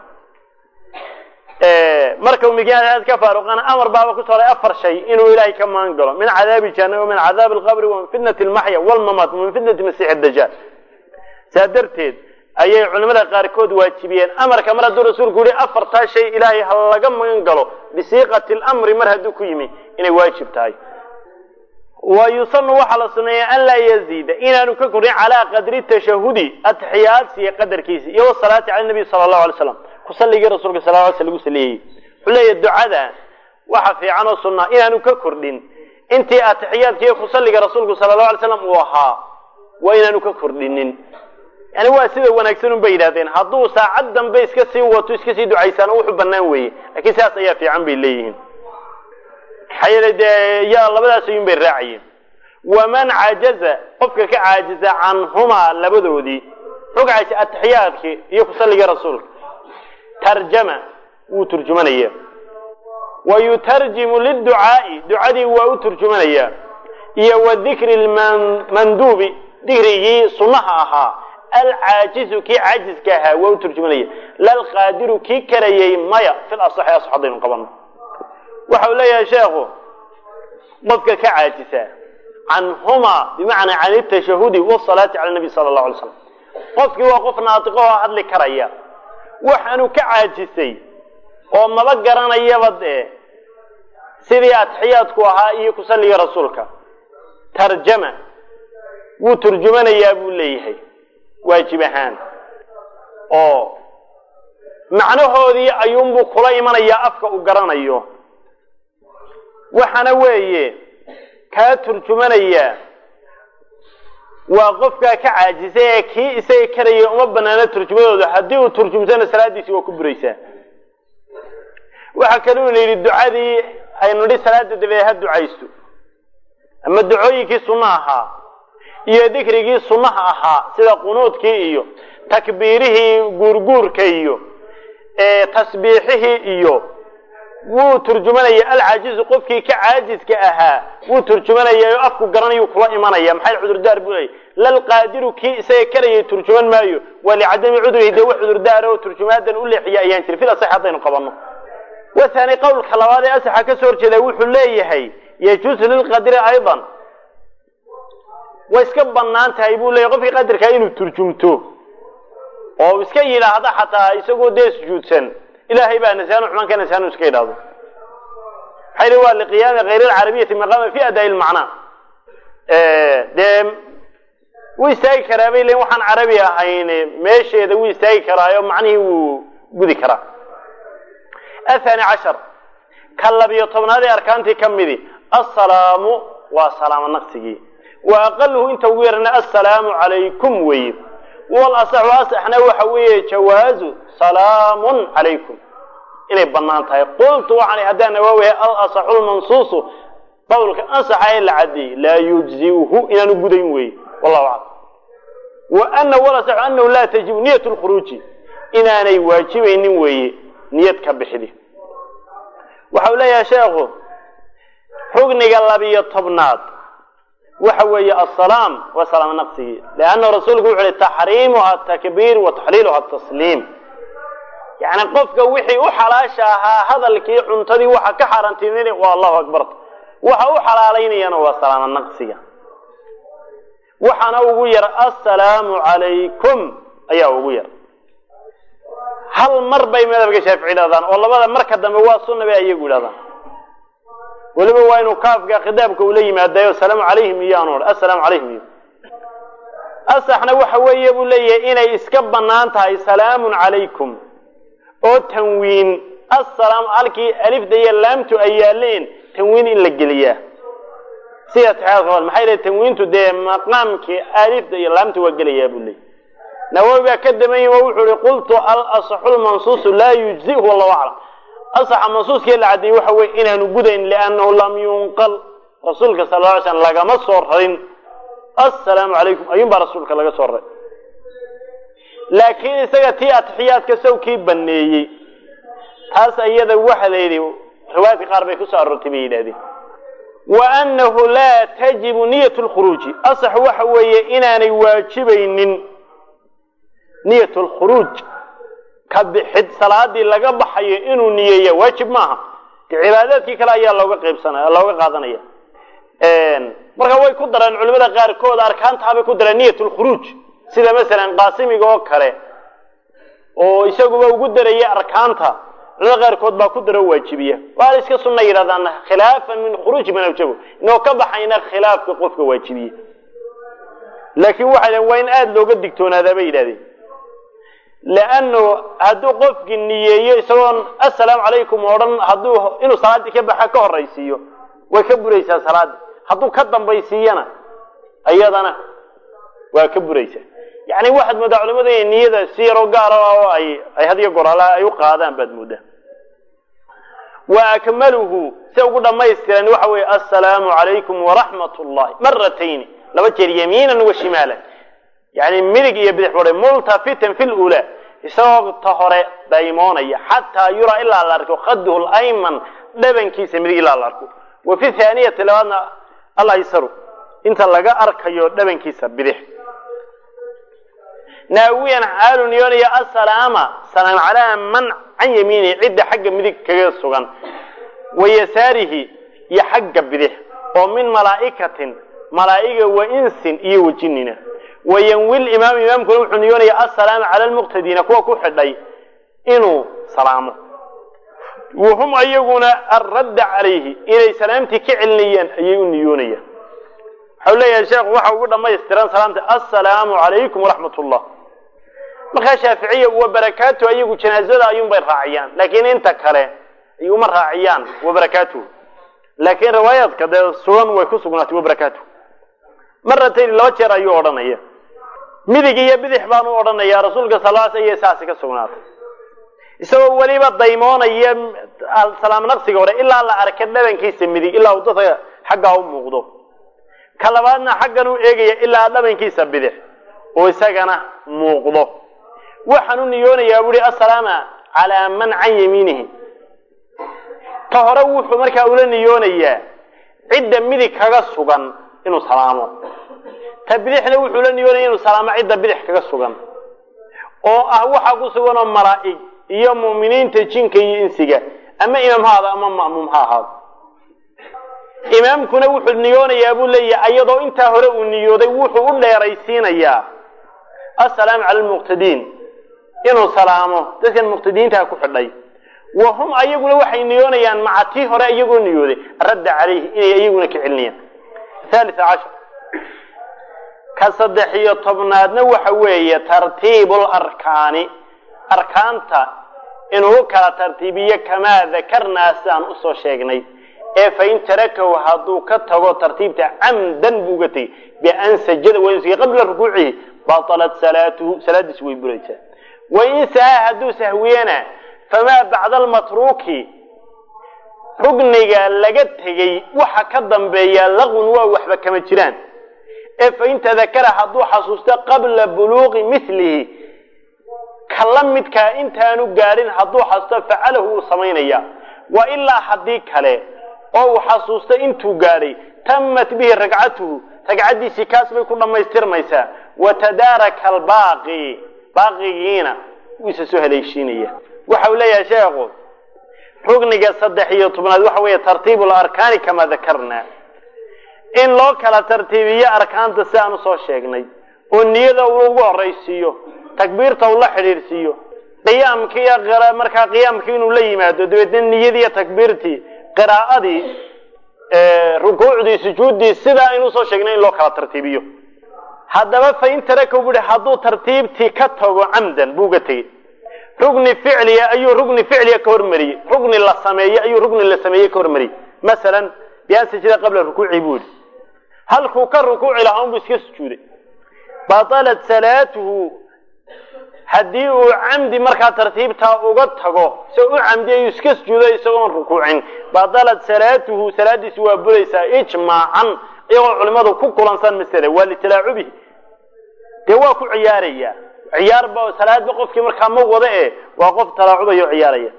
marka migaad ka faaruqana amar baaba ku sooray afar shay inuu ilaahay ka maan galo min cadaabi jahannam min cadaabi alqabri wa min fitnati almaxya walmamaat wa min fitnati masiix dajaal saa darteed ayay culimada qaarkood waajibiyeen amarka mar hadduu rasuulku yihi afartaa shay ilaahay ha laga magan galo bisiiqati lamri mar hadduu ku yimi inay waajib tahay wa yusanu waxaa la suneeya an laa yaziida inaanu ka korin calaa qadri tashahudi atixiyaadsiya qadarkiisa iyo wasalaati cala nabiy sala allahu alay slam kusalligii rasuulka sal ly sl lagu saliyayey wuxuu leeyahy ducada waxa fiican oo sunnaa inaanu ka kordhin intii atixiyaadka iyo kusalliga rasuulku sala allahu alay slam uu ahaa waa inaanu ka kordhinin yani waa sida wanaagsan un bay yidhahdeen hadduu saacad dambe iska sii wato iska sii ducaysaano wuxuu banaan weeye laakiin sidaas ayaa fiican bay leeyihiin maxaa yeelay dee yaa labadaas ayuun bay raacayeen waman cajaza qofka ka caajiza canhumaa labadoodii muxuu ka caajisa atixiyaadkii iyo kusalliga rasuulka tarjama wuu turjumanaya wa yutarjimu liducaa'i ducadii waa u turjumanaya iyo wa dikri lmanduubi dikrigii sunnaha ahaa alcaajizu kii caajiska ahaa waa u turjumanaya lalqaadiru kii karayay maya fil asaxi asax haddaynu qabano waxa uu leeyahay sheekhu qofka ka caajisa canhumaa bimacnaa can itashahudi wasalaati cala nabi sala allahu alay slam qofkii waa qof naatiqo oo hadli karaya waxaanu ka caajisay oo maba garanayaba dee sidii atixiyaadku ahaa iyo kusalliga rasuulka tarjama wuu turjumanayaa buu leeyahay waajib ahaan oo macnahoodii ayuunbuu kula imanayaa afka uu garanayo waxaana weeye kaa turjumanaya waa qofkaa ka caajisay ee kii isaga karaya uma banaano turjumadooda haddii uu turjumtana salaadiisii waa ku buraysaa waxaa kaluu yidhi ducadii aynu nidhi salaada dabadeed ha ducaysto ama ducooyinkii sunna ahaa iyo dikrigii sunnaha ahaa sida qunuudkii iyo takbiirihii guurguurka iyo tasbiixihii iyo wuu turjumanaya alcaajizu qofkii ka caajiska ahaa wuu turjumanaya oo afku garanayuu kula imanaya maxay cudurdaar buu leeyay lalqaadiru kii isaga karayay turjuman maayo waa licadami cudurihi dee wax cudurdaara oo turjumaadan u leexiya ayaan jiri fil asax haddaynu qabanno wathani qowlka labaad ee asaxa ka soo horjeeda wuxuu leeyahay yajuusu lilqadiri aydan way iska banaan tahay buu leeyahy qofkii qadirkaa inuu turjumto oo iska yidhaahdo xataa isagoo dee sujuudsan ilahay baa nasaanu xumaan ka nasaanu iska yidhahdo maxaa yidhi waa liqiyaami hayr alcarabiyati maqaama fi adaa lmacnaa dee wuu istaagi karaa bay leeyiin waxaan carabi ahayn meesheeda wuu istaagi karaayo macnihii wuu gudi karaa athani cashar ka labiyo tobnaad ee arkaantii ka midi assalaamu waa salaamo naqsigii wa aqaluhu inta ugu yarana assalaamu calaykum weeye walasaxu asaxna waxa weeye jawaazu salaamun calaykum inay banaan tahay qultu waxaan haddaan nawaawihay alasaxu lmansuusu qowlka ansaxa ee la cadeeyey laa yujziuhu inaanu gudayn weeye wallahu aclam wa ana walasaxu anahu laa tajibu niyat lkhuruuji inaanay waajibaynin weeye niyad ka bixdi waxau leeyahay sheekhu rugniga labiyo tobnaad waxa weeye asalaam waa salaamo naqsigii leanna rasuulku wuxu uhi taxriimuha atakbiir wa taxliiluha atasliim yani qofka wixii u xalaasha ahaa hadalkii cuntadii waxa ka xaaraantimin waa allahu akbar waxa u xalaalaynayana waa salaamo naqsiga waxaana ugu yar assalaamu calaykum ayaa ugu yar hal mar bay madhabka shaafici dhahdaan oo labada marka dambe waa sunna bay ayagu idhahdaan weliba waa inuu kaafka khitaabka ula yimaadayo asalaamu calayhim iyo aanu odhan assalaamu calayhim iyo asaxna waxa weeye buu leeyahay inay iska bannaan tahay salaamun calaykum oo tanwiin assalaam halkii alifda iyo laamtu ay yaaleen tanwiin in la geliyaa sida taxaadka maxay leeyahay tanwiintu dee maqaamkii alifda iyo laamta waa gelayaa buu leeyahy nawawi baa ka daman yihi oo wuxuu ihi qultu alasaxu lmansuusu laa yujzihu wallahu aclam asaxa mansuuskii la caddeeyey waxa weye inaanu gudayn liannahu lam yunqal rasuulka sala lla alay slam lagama soo rarin assalaamu calaykum ayuun baa rasuulka laga soo raray laakiin isaga tii atixiyaadka sawkii baneeyey taas iyada waxa la yidhi riwaayadka qaar bay kusoo aroortay bay yidhahdeen wa annahu laa tajibu niyat lkhuruuji asax waxa weeye inaanay waajibaynin niyat lkhuruuj ka bixid salaadii laga baxayo inuu niyeeya waajib maaha de cibaadaadkii kale ayaa looga qaybsanaya looga qaadanaya marka way ku dareen culimada qaarkood arkaantaabay ku dareen niyat lkhuruuj sida masalan qaasimiga oo kale oo isaguba ugu daraya arkaanta culimada qaarkood baa ku daro waajibiya waa iska sunna yidhahdaan khilaafan min khuruuji man awjabo inoo ka baxayna khilaafka qofka waajibiye laakiin waxay dhaheen waa in aada looga digtoonaadaa bay yidhahdeen leannu hadduu qofkii niyeeyo isagoon assalaamu calaykum odhan hadduu inuu salaaddii ka baxa ka horraysiiyo way ka buraysaa salaaddii hadduu ka dambaysiiyana iyadana waa ka buraysaa yacni waxaad moodaa culimadu inay niyada si yaroo gaara oo ay ay had iyo goor alla ay u qaadaan baad moodaa wa akmaluhu si ugu dhamaystiran waxa weeye assalaamu calaykum waraxmat ullahi maratayni laba jeer yamiinan wa shimaalan yani midig iyo bidix bore multafitan fi lula isagoo ta hore daymoonaya xataa yuraa ilaa la arko khaduhu layman dhabankiisa midig ilaa la arko wa fi thaaniyati labaadna alaysaru inta laga arkayo dhabankiisa bidix naawiyan xaalu niyoonaya asalaama salaam calaa man can yamiinihi cidda xagga midig kaga sugan wa yasaarihi iyo xagga bidix oo min malaa'ikatin malaa'iga wa insin iyo wajinina wayanwil imaam imaamkuna wuxuu niyoonaya asalaama cala lmuqtadiina kuwa ku xidhay inuu salaamo wahum ayaguna alradda calayhi inay salaamtii ka celinayaan ayay u niyoonayaan waxau leeyahay sheekhu waxa ugu dhamaystiran salaamta assalaamu calaykum waraxmat ullah markaa shaaficiya wa barakaatu ayagu janaazada ayuunbay raaciyaan laakiin inta kale ayuma raaciyaan wa barakaatuhu laakiin riwaayaadka dee sugan way ku sugnaatay wa barakaatuhu maratayn laba jeer ayuu odhanaya midig iyo bidix baan u odhanaya rasuulka salaas ayay saasi ka sugnaatay isagoo weliba daymoonaya salaam naqsiga hore ilaa la arka dhabankiisa midig ilaa uu dadka xaggaa u muuqdo ka labaadna xaggan u eegaya ilaa dhabankiisa bidix oo isagana muuqdo waxaan u niyoonayaa buuhi assalaama calaa man can yamiinihi ta hore wuxuu markaa ula niyoonayaa cidda midig kaga sugan inuu salaamo ta bidixna wuxuu la niyoonaya inuu salaamo cidda bidix kaga sugan oo ah waxa ku sugan oo malaa'ig iyo mu'miniinta jinka iyo insiga ama imaam ha ahaado ama ma'muum ha ahaado imaamkuna wuxuu niyoonayaa buu leeyahay iyadoo intaa hore uu niyooday wuxuu u dheeraysiinayaa assalaamu cala almuqtadiin inuu salaamo dadkan muqtadiintaa ku xidhay wa hum ayaguna waxay niyoonayaan maca tii hore iyagoo niyooday radda calayhi inay iyaguna ka celinayaan thalita cashar ka saddex iyo tobnaadna waxa weeye tartiibu larkaani arkaanta inuu kala tartiibiyo kamaa dakarnaa sidaan usoo sheegnay ee fain tarakahu hadduu ka tago tartiibta camdan buu uga tegey bian sajada wansigi qabla rukuucihi batalat salaatuhu salaadiisu way buraysaa wain saha hadduu sahwiyana famaa bacda almatruuki rugniga laga tegey waxa ka dambeeya laqwun waa waxba kama jiraan ee fain tadakara hadduu xasuusto qabla buluuqi milihi ka la midkaa intaanu gaadhin hadduu xasuusto facalahu wuu samaynaya wa ilaa haddii kale oo uu xasuusto intuu gaadhay tamat bihi ragcatuhu ragcaddiisii kaas bay ku dhammaystirmaysaa wa tadaaraka albaaqi baaqigiina wuu isa soo haleeshiinaya waxa uu leeyahay sheekhu rugniga saddex iyo tobnaad waxa weeye tartiibu larkaani kamaa dakarnaa in loo kala tartiibiyo arkaanta si aan usoo sheegnay oo niyada uu ugu horaysiiyo takbiirta uu la xidhiidhsiiyo qiyaamkii iyo markaa qiyaamkii inuu la yimaado dabeedna niyadii iyo takbiirtii qiraa'adii rukuucdii sujuuddii sidaa aynu usoo sheegnay in loo kala tartiibiyo haddaba fain tarakaw buuhi hadduu tartiibtii ka tago camdan buu ga tegey rugni ficliya ayuu rugni ficliya ka hormariyey rugni la sameeye ayuu rugni la sameeyey ka hormariyey masalan bian sajida qabla rukuuci buu yihi halkuu ka rukuuci lahaa unbuu iska sujuuday batalat salaatuhu haddii uu camdi markaa tartiibtaa uga tago isagoo u camdi ayuu iska sujuuday isagoon rukuucin batalat salaatuhu salaadiisi waa buraysaa ijmaacan iyagoo culimadu ku kulansan masale waa litalaacubihi dee waa ku ciyaaraya ciyaarba salaadba qofkii markaa ma wada e waa qof talaacubaya o ciyaaraya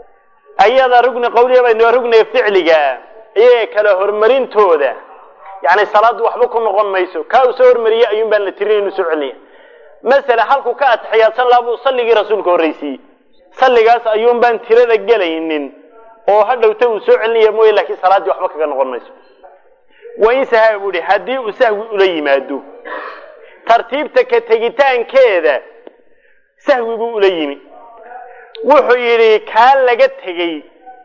ayada rugni qawliya ba rugniga ficliga iyaga kala horumarintooda yani salaaddu waxba ku noqon mayso kaa uu soo hormariyey ayuun baan la tirin inu soo celiniya masala halkuu ka atixiyaadsan lahaa buu salligii rasuulka horraysiiyey salligaas ayuun baan tirada gelaynin oo hadhowta uu soo celinaya mooye laakiin salaaddii waxba kaga noqon mayso wain sahaa buu ihi haddii uu sahwi ula yimaado tartiibta ka tegitaankeeda sahwi buu ula yimi wuxuu yidhi kaa laga tegey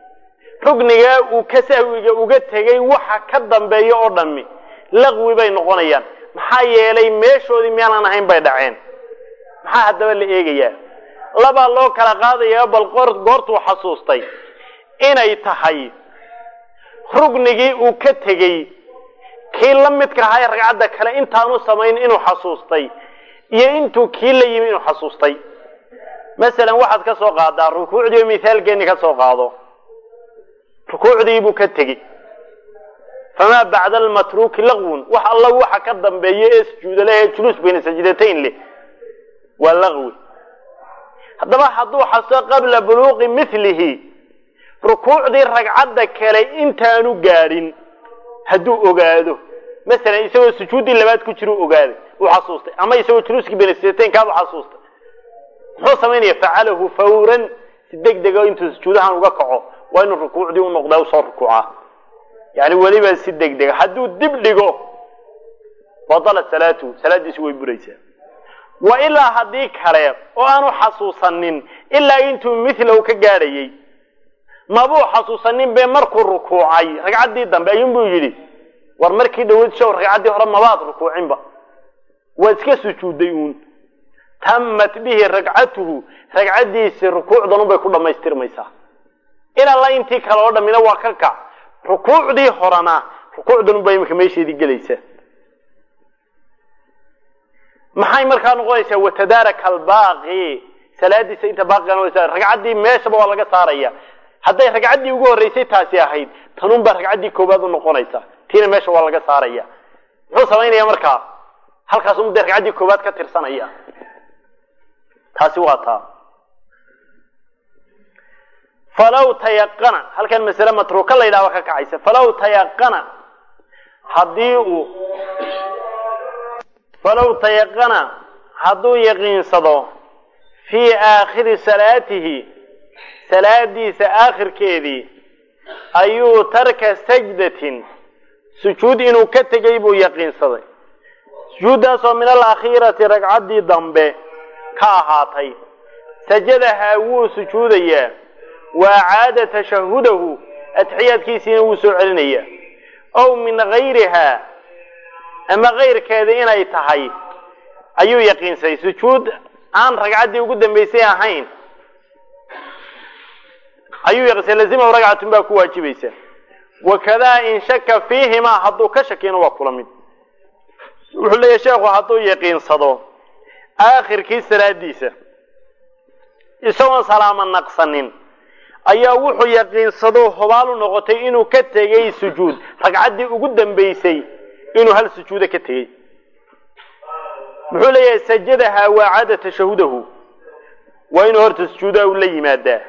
rugnigaa uu ka sahwiga uga tegey waxa ka dambeeya oo dhammi laqwi bay noqonayaan maxaa yeelay meeshoodii miyaanan ahayn bay dhaceen maxaa haddaba la eegayaa labaa loo kala qaadaya bal goortuu xasuustay inay tahay rugnigii uu ka tegey kii la midka ahaa ee ragcadda kale intaanu samayn inuu xasuustay iyo intuu kii la yimi inuu xasuustay masalan waxaad ka soo qaadaa rukuucdii oo mithaalkeeni ka soo qaado rukuucdii buu ka tegi famaa bacda almatruuki laqwun wax alla waxa ka dambeeya ee sujuuda leh ee juluus bayna sajdatayn leh waa laqwi haddaba hadduu xasuusto qabla buluuqi milihi rukuucdii ragcadda kale intaanu gaadhin hadduu ogaado masalan isagoo sujuuddii labaad ku jira u ogaaday uu xasuustay ama isagoo juluuskii bayna sajdataynkaabuu xasuustay muxuu samaynaya facalahu fawran si deg dega intuu sujuudahan uga kaco waa inuu rukuucdii u noqdaa usoo rukuucaa yani weliba si deg dega hadduu dib dhigo badalat salaatuhu salaaddiisu way buraysaa wa ilaa haddii kale oo aanu xasuusanin ilaa intuu mithlahu ka gaadhayay mabuu xasuusanin be markuu rukuucay ragcaddii dambe ayuunbuu yidhi war markii dhaweyd show ragcaddii hore mabaad rukuucinba waa iska sujuuday uun tamat bihi ragcatuhu ragcaddiisii rukuucdan unbay ku dhammaystirmaysaa ilaa la intii kale oo dhammina waa ka kac rukuucdii horena rukuucdan unbaa iminka meesheedii gelaysaa maxay markaa noqonaysaa watadaaraka albaaqi salaadiisa inta baaqiga noqonaysa ragcaddii meeshaba waa laga saaraya hadday ragcaddii ugu horreysay taasi ahayd tanun baa ragcaddii koowaad u noqonaysa tiina meesha waa laga saaraya muxuu samaynaya markaa halkaas un dee ragcaddii koowaad ka tirsanaya taasi waa taa falaw tayaqana halkan masale matruuka la yidhahba ka kacaysa falaw tayaqana haddii uu falaw tayaqana hadduu yaqiinsado fii aakhiri salaatihi salaadiisa aakhirkeedii ayuu tarka sajdatin sujuud inuu ka tegay buu yaqiinsaday sujuuddaasoo min alakhiirati ragcaddii dambe ka ahaatay sajadahaa wuu sujuudayaa waa caada tashahudahu atxiyaadkiisiina wuu soo celinayaa ow min gayrihaa ama kayrkeeda inay tahay ayuu yaqiinsaday sujuud aan ragcaddii ugu dambaysay ahayn ayuu yaqiinsay lazimahu ragcatun baa ku waajibaysa wakadaa in shaka fiihimaa hadduu ka shakiyana waa kula mid wuxuu leeyahy sheekhu hadduu yaqiinsado aakhirkii salaadiisa isagoon salaamo naqsanin ayaa wuxuu yaqiinsado hobaalu noqotay inuu ka tegay sujuud ragcaddii ugu dambaysay inuu hal sujuuda ka tegey muxuu leeyahay sajadahaa waa caada tashahudahu waa inuu horta sujuudaha u la yimaadaa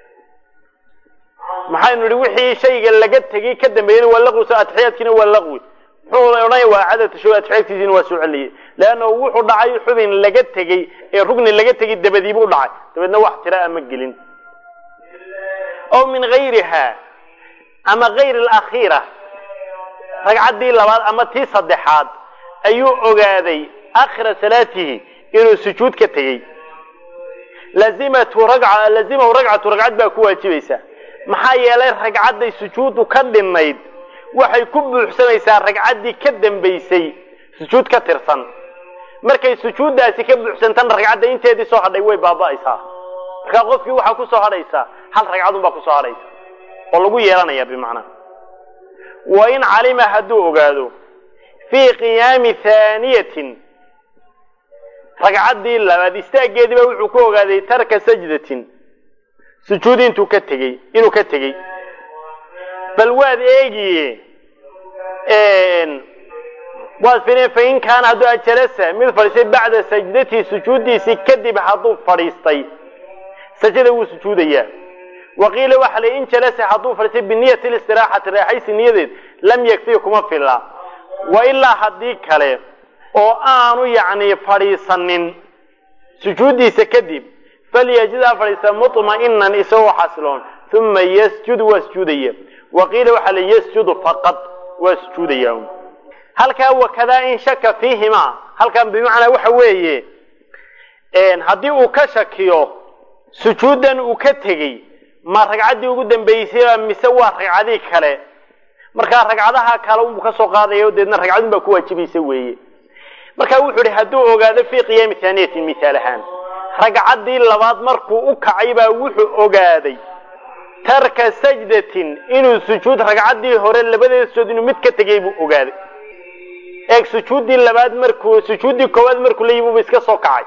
maxaynu nihi wixii shayga laga tegey ka dambeeyana waa laqwi so atxiyaadkiina waa laqwi muxuu odhanaya waa caada tashahud atxiyaadkiisiina waa soo celiyey leanna wuxuu dhacay xubin laga tegey ee rugni laga tegey dabadiibuu dhacay dabeedna wax tira ama gelin ow min gayriha ama gayr alakhiira ragcaddii labaad ama tii saddexaad ayuu ogaaday akhira salaatihi inuu sujuud ka tegey lazimatu ragca lazimahu ragcatu ragcad baa ku waajibaysa maxaa yeelay ragcadday sujuuddu ka dhinnayd waxay ku buuxsamaysaa ragcaddii ka dambaysay sujuud ka tirsan markay sujuuddaasi ka buuxsantana ragcadda inteedii soo hadhay way baaba'aysaa markaa qofkii waxaa ku soo hadhaysaa hal ragcadun baa kusoo hadhaysa oo lagu yeelanaya bimacnaa wa in calima hadduu ogaado fii qiyaami haaniyatin ragcaddii labaad istaaggeediiba wuxuu ku ogaaday tarka sajdatin sujuud intuu ka tegey inuu ka tegey bal waad eegiye waad firin fain kaana hadduu ajalasa mid fadhiistay bacda sajdatii sujuuddiisii kadib hadduu fadhiistay sajada wuu sujuudayaa waqiila waxa la in jalasa hadduu fadhiistay biniyati listiraaxati raaxaysi niyadeed lam yakfii kuma filla wa ilaa haddii kale oo aanu yacni fadhiisanin sujuuddiisa kadib falyajid ha fadhiista mutma'inan isagoo xasiloon uma yasjud waa sujuudaya waqiila waxaa la yasjudu faqad waa sujuudaya halkaa wakadaa in shaka fiihimaa halkan bimacnaa waxa weeye haddii uu ka shakiyo sujuuddan uu ka tegey ma ragcaddii ugu dambaysay mise waa ragcadii kale markaa ragcadaha kale unbuu kasoo qaadaya deedna ragcadun baa ku waajibaysa weeye marka wuxuu ihi hadduu ogaado fii qiyaami haaniyatin mithaal ahaan ragcaddii labaad markuu u kacay baa wuxuu ogaaday tarka sajdatin inuu sujuud ragcaddii hore labadeeda sujood inuu mid ka tegay buu ogaaday eeg sujuuddii labaad markuu sujuuddii koowaad markuu la yimi buu iska soo kacay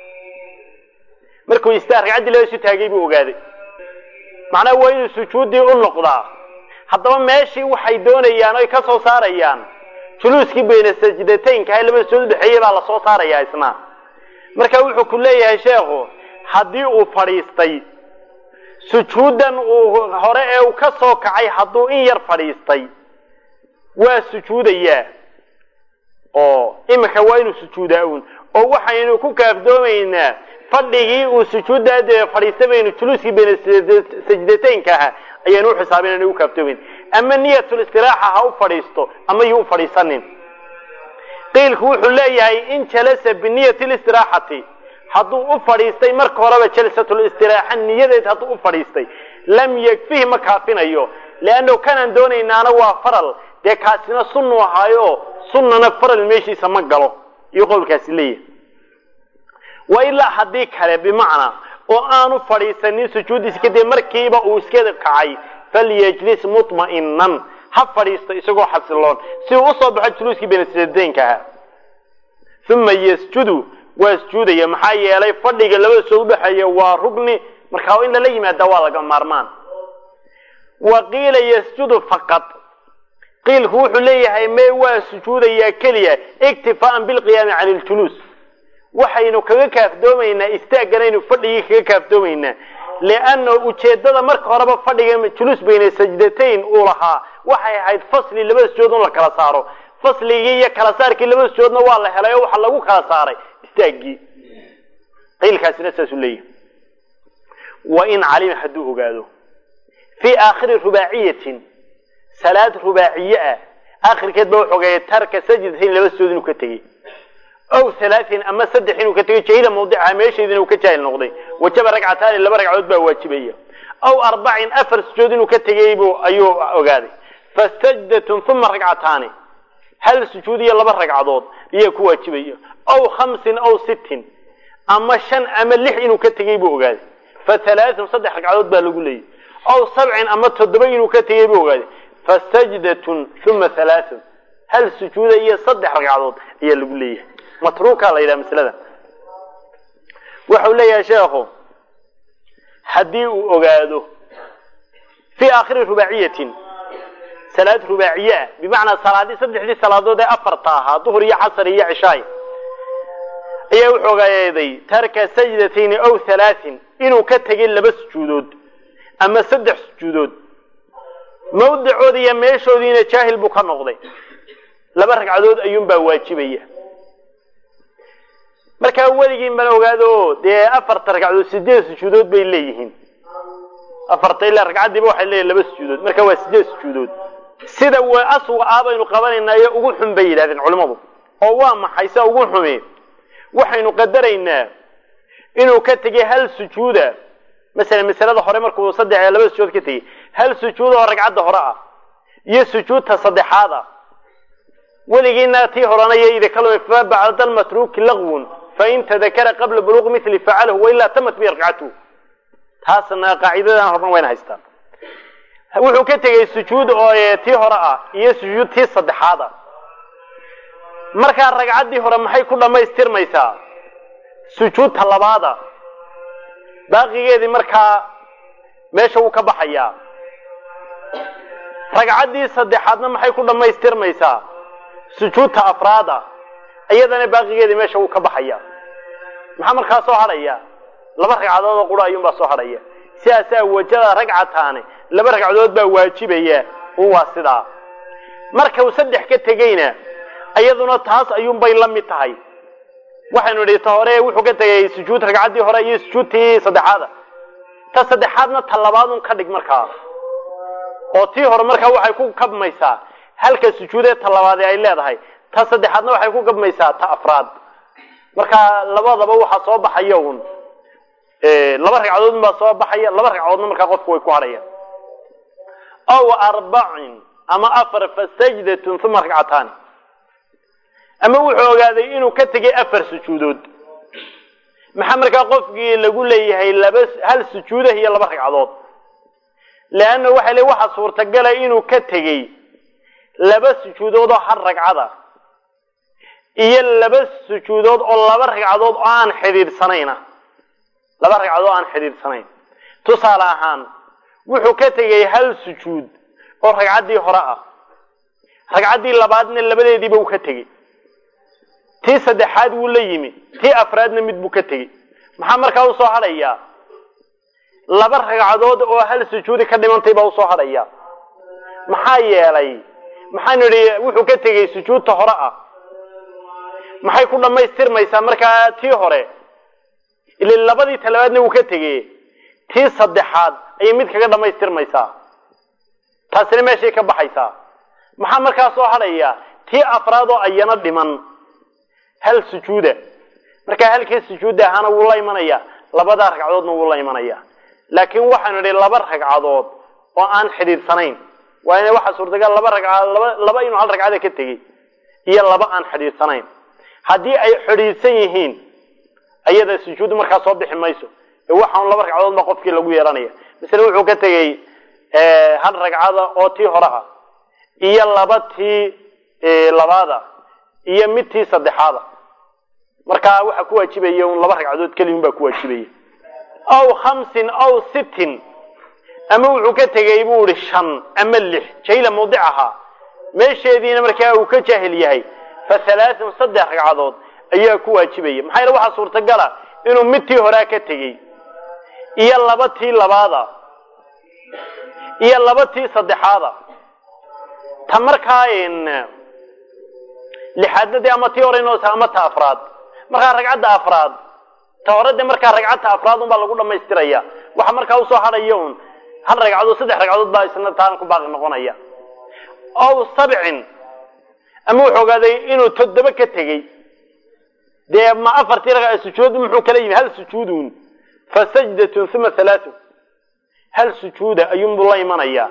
markuu istaa ragcaddii labaad isu taagay buu ogaaday macnaha waa inuu sujuuddii u noqdaa haddaba meeshii waxay doonayaan oy ka soo saarayaan juluuskii bayna sajdataynka ha labada sujood udhexeeyey baa lasoo saarayaa isna marka wuxuu ku leeyahay sheekhu haddii uu fadhiistay sujuuddan uu hore ee uu ka soo kacay hadduu in yar fadhiistay waa sujuudayaa oo iminka waa inuu sujuudaa uun oo waxaynu ku kaafdoomaynaa fadhigii uu sujuuddaa dee fadhiistay baynu juluuskii bayna sajdataynka ahaa ayaanu u xisaabinayna u kaaftoomayn ama niyatul istiraaxa ha u fadhiisto ama yuu u fadhiisanin qiilku wuxuu leeyahay in jalasa biniyati listiraaxati hadduu u fadhiistay marka horeba jalsatul istiraaxa niyadeed hadduu u fadhiistay lam yakfihi ma kaafinayo leanno kanaan doonaynaana waa faral dee kaasina sunnu ahaayo sunnana faral meeshiisa ma galo iyo qowlkaasi leeyahay wa ilaa haddii kale bimacnaa oo aanu fadhiisanin sujuuddiisa kadib markiiba uu iska kacay falyajlis mutma'inan ha fadhiisto isagoo xasiloon si uu usoo baxo juluuskii benasdaynka ahaa uma yasjudu waa sujuudaya maxaa yeelay fadhiga labada soo udhexeeya waa rugni markaa in lala yimaada waa laga maarmaan wa qiila yasjudu faqad qiilku wuxuu leeyahay mee waa sujuudayaa keliya iktifaaan bilqiyaami cani iljuluus waxaynu kaga kaafdoomaynaa istaagganaynu fadhigii kaga kaafdoomaynaa lianna ujeeddada marka horeba fadhiga juluus bayna sajdatayn uu lahaa waxay ahayd fasli labada sujood in la kala saaro fasligii iyo kala saarkii labada sujoodna waa la helay oo waxaa lagu kala saaray istaaggii qiilkaasina saasuu leeyahay wa in calima hadduu ogaado fii aakhiri rubaaciyatin salaad rubaaciye ah aakhirkeed ba wuxuu ogaayay tarka sajdatayn laba sujood inuu ka tegey ow halaatin ama saddex inuu ka tegay jahila mawdicaha meesheedina uu ka jaahil noqday wajaba ragcataani laba ragcadood baa waajibaya aw arbacin afar sujood inuu ka tegay buu ayuu ogaaday fasajdatun uma ragcataani hal sujuud iyo laba ragcadood ayaa ku waajibaya aw khamsin aw sittin ama shan ama lix inuu ka tegay buu ogaaday fa halaathun saddex ragcadood baa lagu leeyay aw sabcin ama toddoba inuu ka tegay buu ogaaday fasajdatun uma halaathun hal sujuuda iyo saddex ragcadood ayaa lagu leeyahay matruuka la yidhaha maslada waxau leeyahay sheekhu haddii uu ogaado fii aakhiri rubaaciyatin salaad rubaaciye ah bimacnaa salaadii saddexdii salaadood ee afarta ahaa duhur iyo casar iyo cishaay ayaa wuxuu ogaaday tarka sajdatayni aw halaatin inuu ka tegay laba sujuudood ama saddex sujuudood mawdicoodi iyo meeshoodiina jaahil buu ka noqday laba ragcadood ayuunbaa waajibaya markaa weligiin bana ogaado dee afarta ragcadood sideed sujuudood bay leeyihiin afarta ilaa ragcaddiiba waxay leeyihin laba sujuudood marka waa sideed sujuudood sida w aswa ah baynu qabanaynayo ugu xun bay yidhahdeen culimmadu oo waa maxay sia ugu xume waxaynu qadaraynaa inuu ka tegay hal sujuuda masalan masalada hore markuu saddex laba sujuud ka tegay hal sujuud oo ragcadda hore ah iyo sujuudta saddexaad ah weligiina tii horena iyo idakal fa bacda almatruuki lagwun fain tadakara qabla buluuqi mili facalahu wailaa tamat bi ragcatuhu taasna qaacidadan horna wayna haystaan wuxuu ka tegay sujuud oo tii hore ah iyo sujuud tii saddexaad ah markaa ragcaddii hore maxay ku dhammaystirmaysaa sujuudta labaada baaqigeedii markaa meesha wuu ka baxayaa ragcaddii saddexaadna maxay ku dhammaystirmaysaa sujuudta afraada iyadana baaqigeedii meesha wuu ka baxaya maxaa markaa soo hadhaya laba ragcadood oo qura ayuunbaa soo hadhaya sidaasaa wajada ragcataani laba ragcadood baa waajibaya un waa sidaa marka uu saddex ka tegeyna iyaduna taas ayuunbay la mid tahay waxaynu idhi ta hore wuxuu ka tegay sujuud ragcaddii hore iyo sujuudtii saddexaada ta saddexaadna ta labaadun ka dhig markaa oo tii hore markaa waxay ku kabmaysaa halka sujuudee ta labaadee ay leedahay ta saddexaadna waxay ku kabmaysaa ta afraad marka labadaba waxaa soo baxaya un laba ragcadood baa soo baxaya laba ragcadoodna markaa qofku way ku hadhayaan aw arbacin ama afar fasajdatun uma ragcataani ama wuxuu ogaaday inuu ka tegay afar sujuudood maxaa markaa qofkii lagu leeyahay laba hal sujuudah iyo laba ragcadood leanna waxay le waxa suurtagala inuu ka tegey laba sujuudood oo hal ragcada iyo laba sujuudood oo laba ragcadood oo aan xidhiidhsanayna laba ragcadood oo aan xidhiidhsanayn tusaale ahaan wuxuu ka tegey hal sujuud oo ragcaddii hore ah ragcaddii labaadna labadeediiba uu ka tegey tii saddexaad wuu la yimi tii afraadna mid buu ka tegey maxaa markaa usoo hadhayaa laba ragcadood oo hal sujuudi ka dhimantay baa usoo hadhaya maxaa yeelay maxaanu idhi wuxuu ka tegey sujuudta hore ah maxay ku dhammaystirmaysaa markaa tii hore ila labadii talabaadna wuu ka tegey tii saddexaad ayay mid kaga dhammaystirmaysaa taasina meeshay ka baxaysaa maxaa markaa soo hadhaya tii afraad oo ayana dhiman hal sujuuda markaa halkii sujuudda ahaana wuu la imanaya labadaa ragcadoodna wuu la imanaya laakiin waxaanu idhi laba ragcadood oo aan xidhiidhsanayn waa ina waxaa suurtagal laba ragcadood laba laba inuu hal ragcada ka tegey iyo laba aan xidhiidhsanayn haddii ay xidhiidhsan yihiin ayada sujuuddu markaa soo bixi mayso ee waxaan laba ragcadood baa qofkii lagu yeelanaya masale wuxuu ka tegey hal ragcada oo tii hore ah iyo laba tii labaada iyo mid tii saddexaada markaa waxaa ku waajibaya un laba ragcadood keliya un baa ku waajibaya aw khamsin aw sittin ama wuxuu ka tegey buu ihi shan ama lix jayla mawdicahaa meesheediina markaa uu ka jaahil yahay fa halaathun saddex ragcadood ayaa ku waajibaya maxaa yeele waxaa suurtagala inuu mid tii horaa ka tegey iyo laba tii labaada iyo laba tii saddexaada ta markaa lixaadna dee ama tii hore inoosa ama ta afraad markaa ragcadda afraad ta hore dee markaa ragcadta afraad un baa lagu dhamaystiraya waxa markaa usoo hadhaya un hal ragcadood saddex ragcadood baa isna taan ku baaqi noqonaya ow sabcin ama wuxuu ogaaday inuu toddoba ka tegey dee ma afartii ragca sujuud muxuu kala yimi hal sujuudun fa sajdatun uma halaatun hal sujuuda ayuunbuu la imanayaa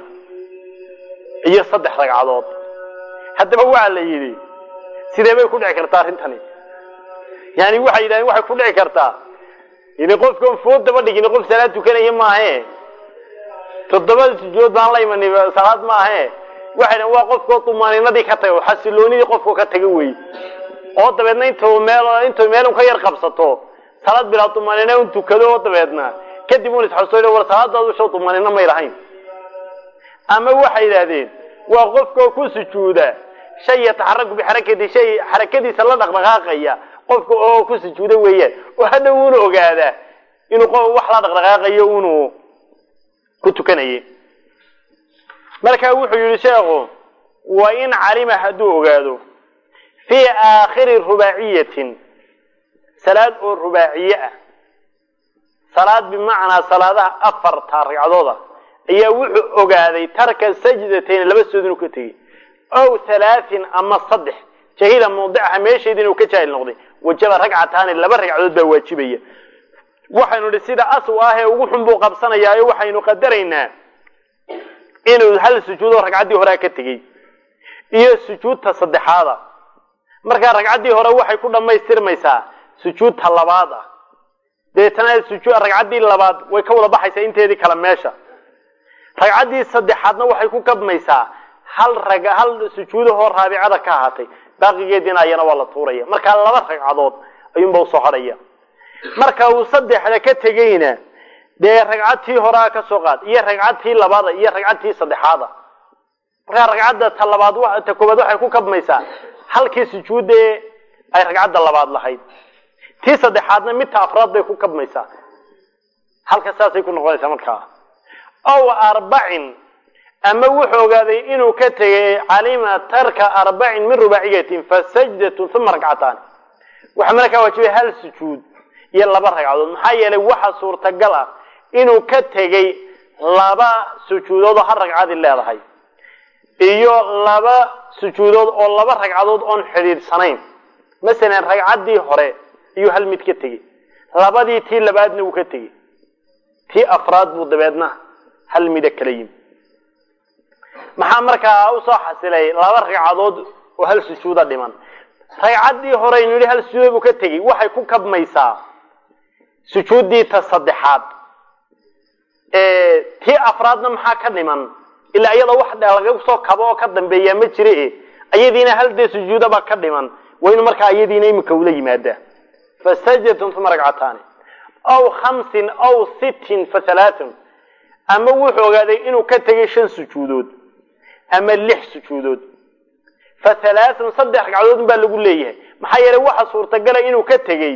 iyo saddex ragcadood haddaba waa la yidhi sidee bay ku dhici kartaa arrintani yani waxay yidhahdeen waxay ku dhici kartaa ini qofkan food daba dhigin qof salaad tukanaya maahe toddoba sujuud baan la imani salaad maahe waxay dhahen waa qofkoo dumaaninadii ka taga xasiloonidii qofkoo ka taga wey oo dabeedna intuu meel intuu meel un ka yar qabsato salaad bilaa dumaanina un tukado oo dabeedna kadib un isxasuuso war salaadaadu show dumaanina may lahayn ama waxay yidhaahdeen waa qofkoo ku sujuuda shay yataxaraku bixarakati shay xarakadiisa la dhaqdhaqaaqaya qofka oo ku sujuuda weeyaan oo hadhow una ogaadaa inuu qof wax la dhaqdhaqaaqayo unuu ku tukanayay marka wuxuu yihi sheekhu wa in calima hadduu ogaado fii aakhiri rubaaciyatin salaad oo rubaaciye ah salaad bimacnaa salaadaha afarta ragcadooda ayaa wuxuu ogaaday tarka sajdatayn laba sujood inuu ka tegey ow halaatin ama saddex jahila mawdicaha meesheeda inuu ka jaahil noqday wajaba ragcataani laba ragcadood baa waajibaya waxaynu idhi sida asw ah ee ugu xun buu qabsanayaayo waxaynu qadaraynaa inuu hal sujuudoo ragcaddii horea ka tegey iyo sujuudta saddexaada markaa ragcaddii hore waxay ku dhammaystirmaysaa sujuudta labaad ah deetana ragcaddii labaad way ka wada baxaysaa inteedii kale meesha ragcaddii saddexaadna waxay ku kabmaysaa hal rag hal sujuudahoo raabicada ka ahaatay baaqigeediina ayana waa la tuuraya markaa laba ragcadood ayuunba usoo hadhaya marka uu saddexda ka tegeyna dee ragcadtii horaa ka soo qaad iyo ragcadtii labaada iyo ragcadtii saddexaada markaa ragcadda ta labaad ta koobaad waxay ku kabmaysaa halkii sujuudee ay ragcadda labaad lahayd tii saddexaadna midta afraad bay ku kabmaysaa halka saasay ku noqonaysaa markaa ow arbacin ama wuxuu ogaaday inuu ka tegay calima tarka arbacin min rubaaciyatin fa sajdatun uma ragcataani waxaa markaa waajibay hal sujuud iyo laba ragcadood maxaa yeelay waxa suurtagal ah inuu ka tegey laba sujuudood oo hal ragcadi leedahay iyo laba sujuudood oo laba ragcadood oon xidhiidhsanayn masalan ragcaddii hore iyuu hal mid ka tegey labadii tii labaadna wuu ka tegey tii afraad buu dabeedna hal mida kala yimi maxaa markaa usoo xasilay laba ragcadood oo hal sujuuda dhiman ragcaddii horeynu yidhi hal sujuuda buu ka tegey waxay ku kabmaysaa sujuuddii ta saddexaad tii afraadna maxaa ka dhiman ilaa iyada wax laga soo kabo oo ka dambeeyaa ma jire ayadiina hal dee sujuudabaa ka dhiman waa inu markaa iyadiina imika ula yimaadaa fasajdatun uma ragcataani aw khamsin aw sittin fa halaathun ama wuxuu ogaaday inuu ka tegay shan sujuudood ama lix sujuudood fa halaathun saddex ragcadood baa lagu leeyahay maxaa yeelay waxa suurtagala inuu ka tegey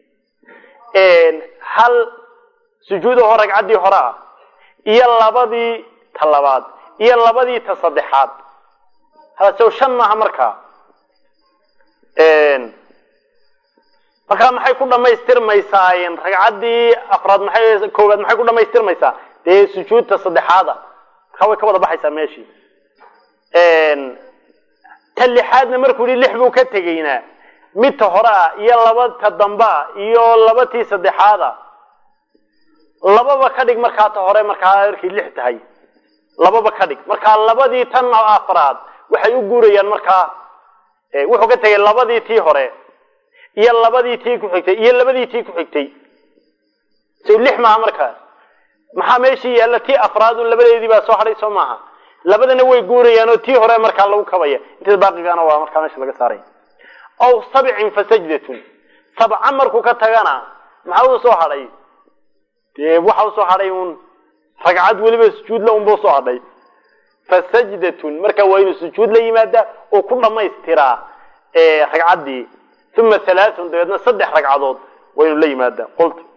hal sujuudahoo ragcaddii hore ah iyo labadii ta labaad iyo labadii ta saddexaad hadasew shan maaha markaa markaa maxay ku dhamaystirmaysaa ragcaddii afraad maxay koowaad maxay ku dhamaystirmaysaa dee sujuudta saddexaada markaa way ka wada baxaysaa meeshii ta lixaadna markuu yihi lix buu ka tegaynaa midta hore ah iyo laba ta dambea iyo laba tii saddexaada lababa ka dhig markaa ta hore markaa markay lix tahay lababa ka dhig markaa labadii tan afraad waxay u guurayaan markaa wuxuu ka tegay labadii tii hore iyo labadii tii ku xigtay iyo labadii tii ku xigtay so lix maaha markaa maxaa meeshii yaalla tii afraadu labadeedii baa soo hadhay soo maaha labadana way guurayaan oo tii hore markaa lagu kabaya intada baaqigana waa markaa meesha laga saaray aw sabcin fa sajdatun sabca markuu ka tagana maxaa uu soo hadhay dee waxa usoo hadhay uun ragcad weliba sujuudla unba usoo hadhay fa sajdatun marka waa inuu sujuud la yimaada oo ku dhamaystiraa ragcaddii uma halaathun dabeedna saddex ragcadood waa inuu la yimaada qultu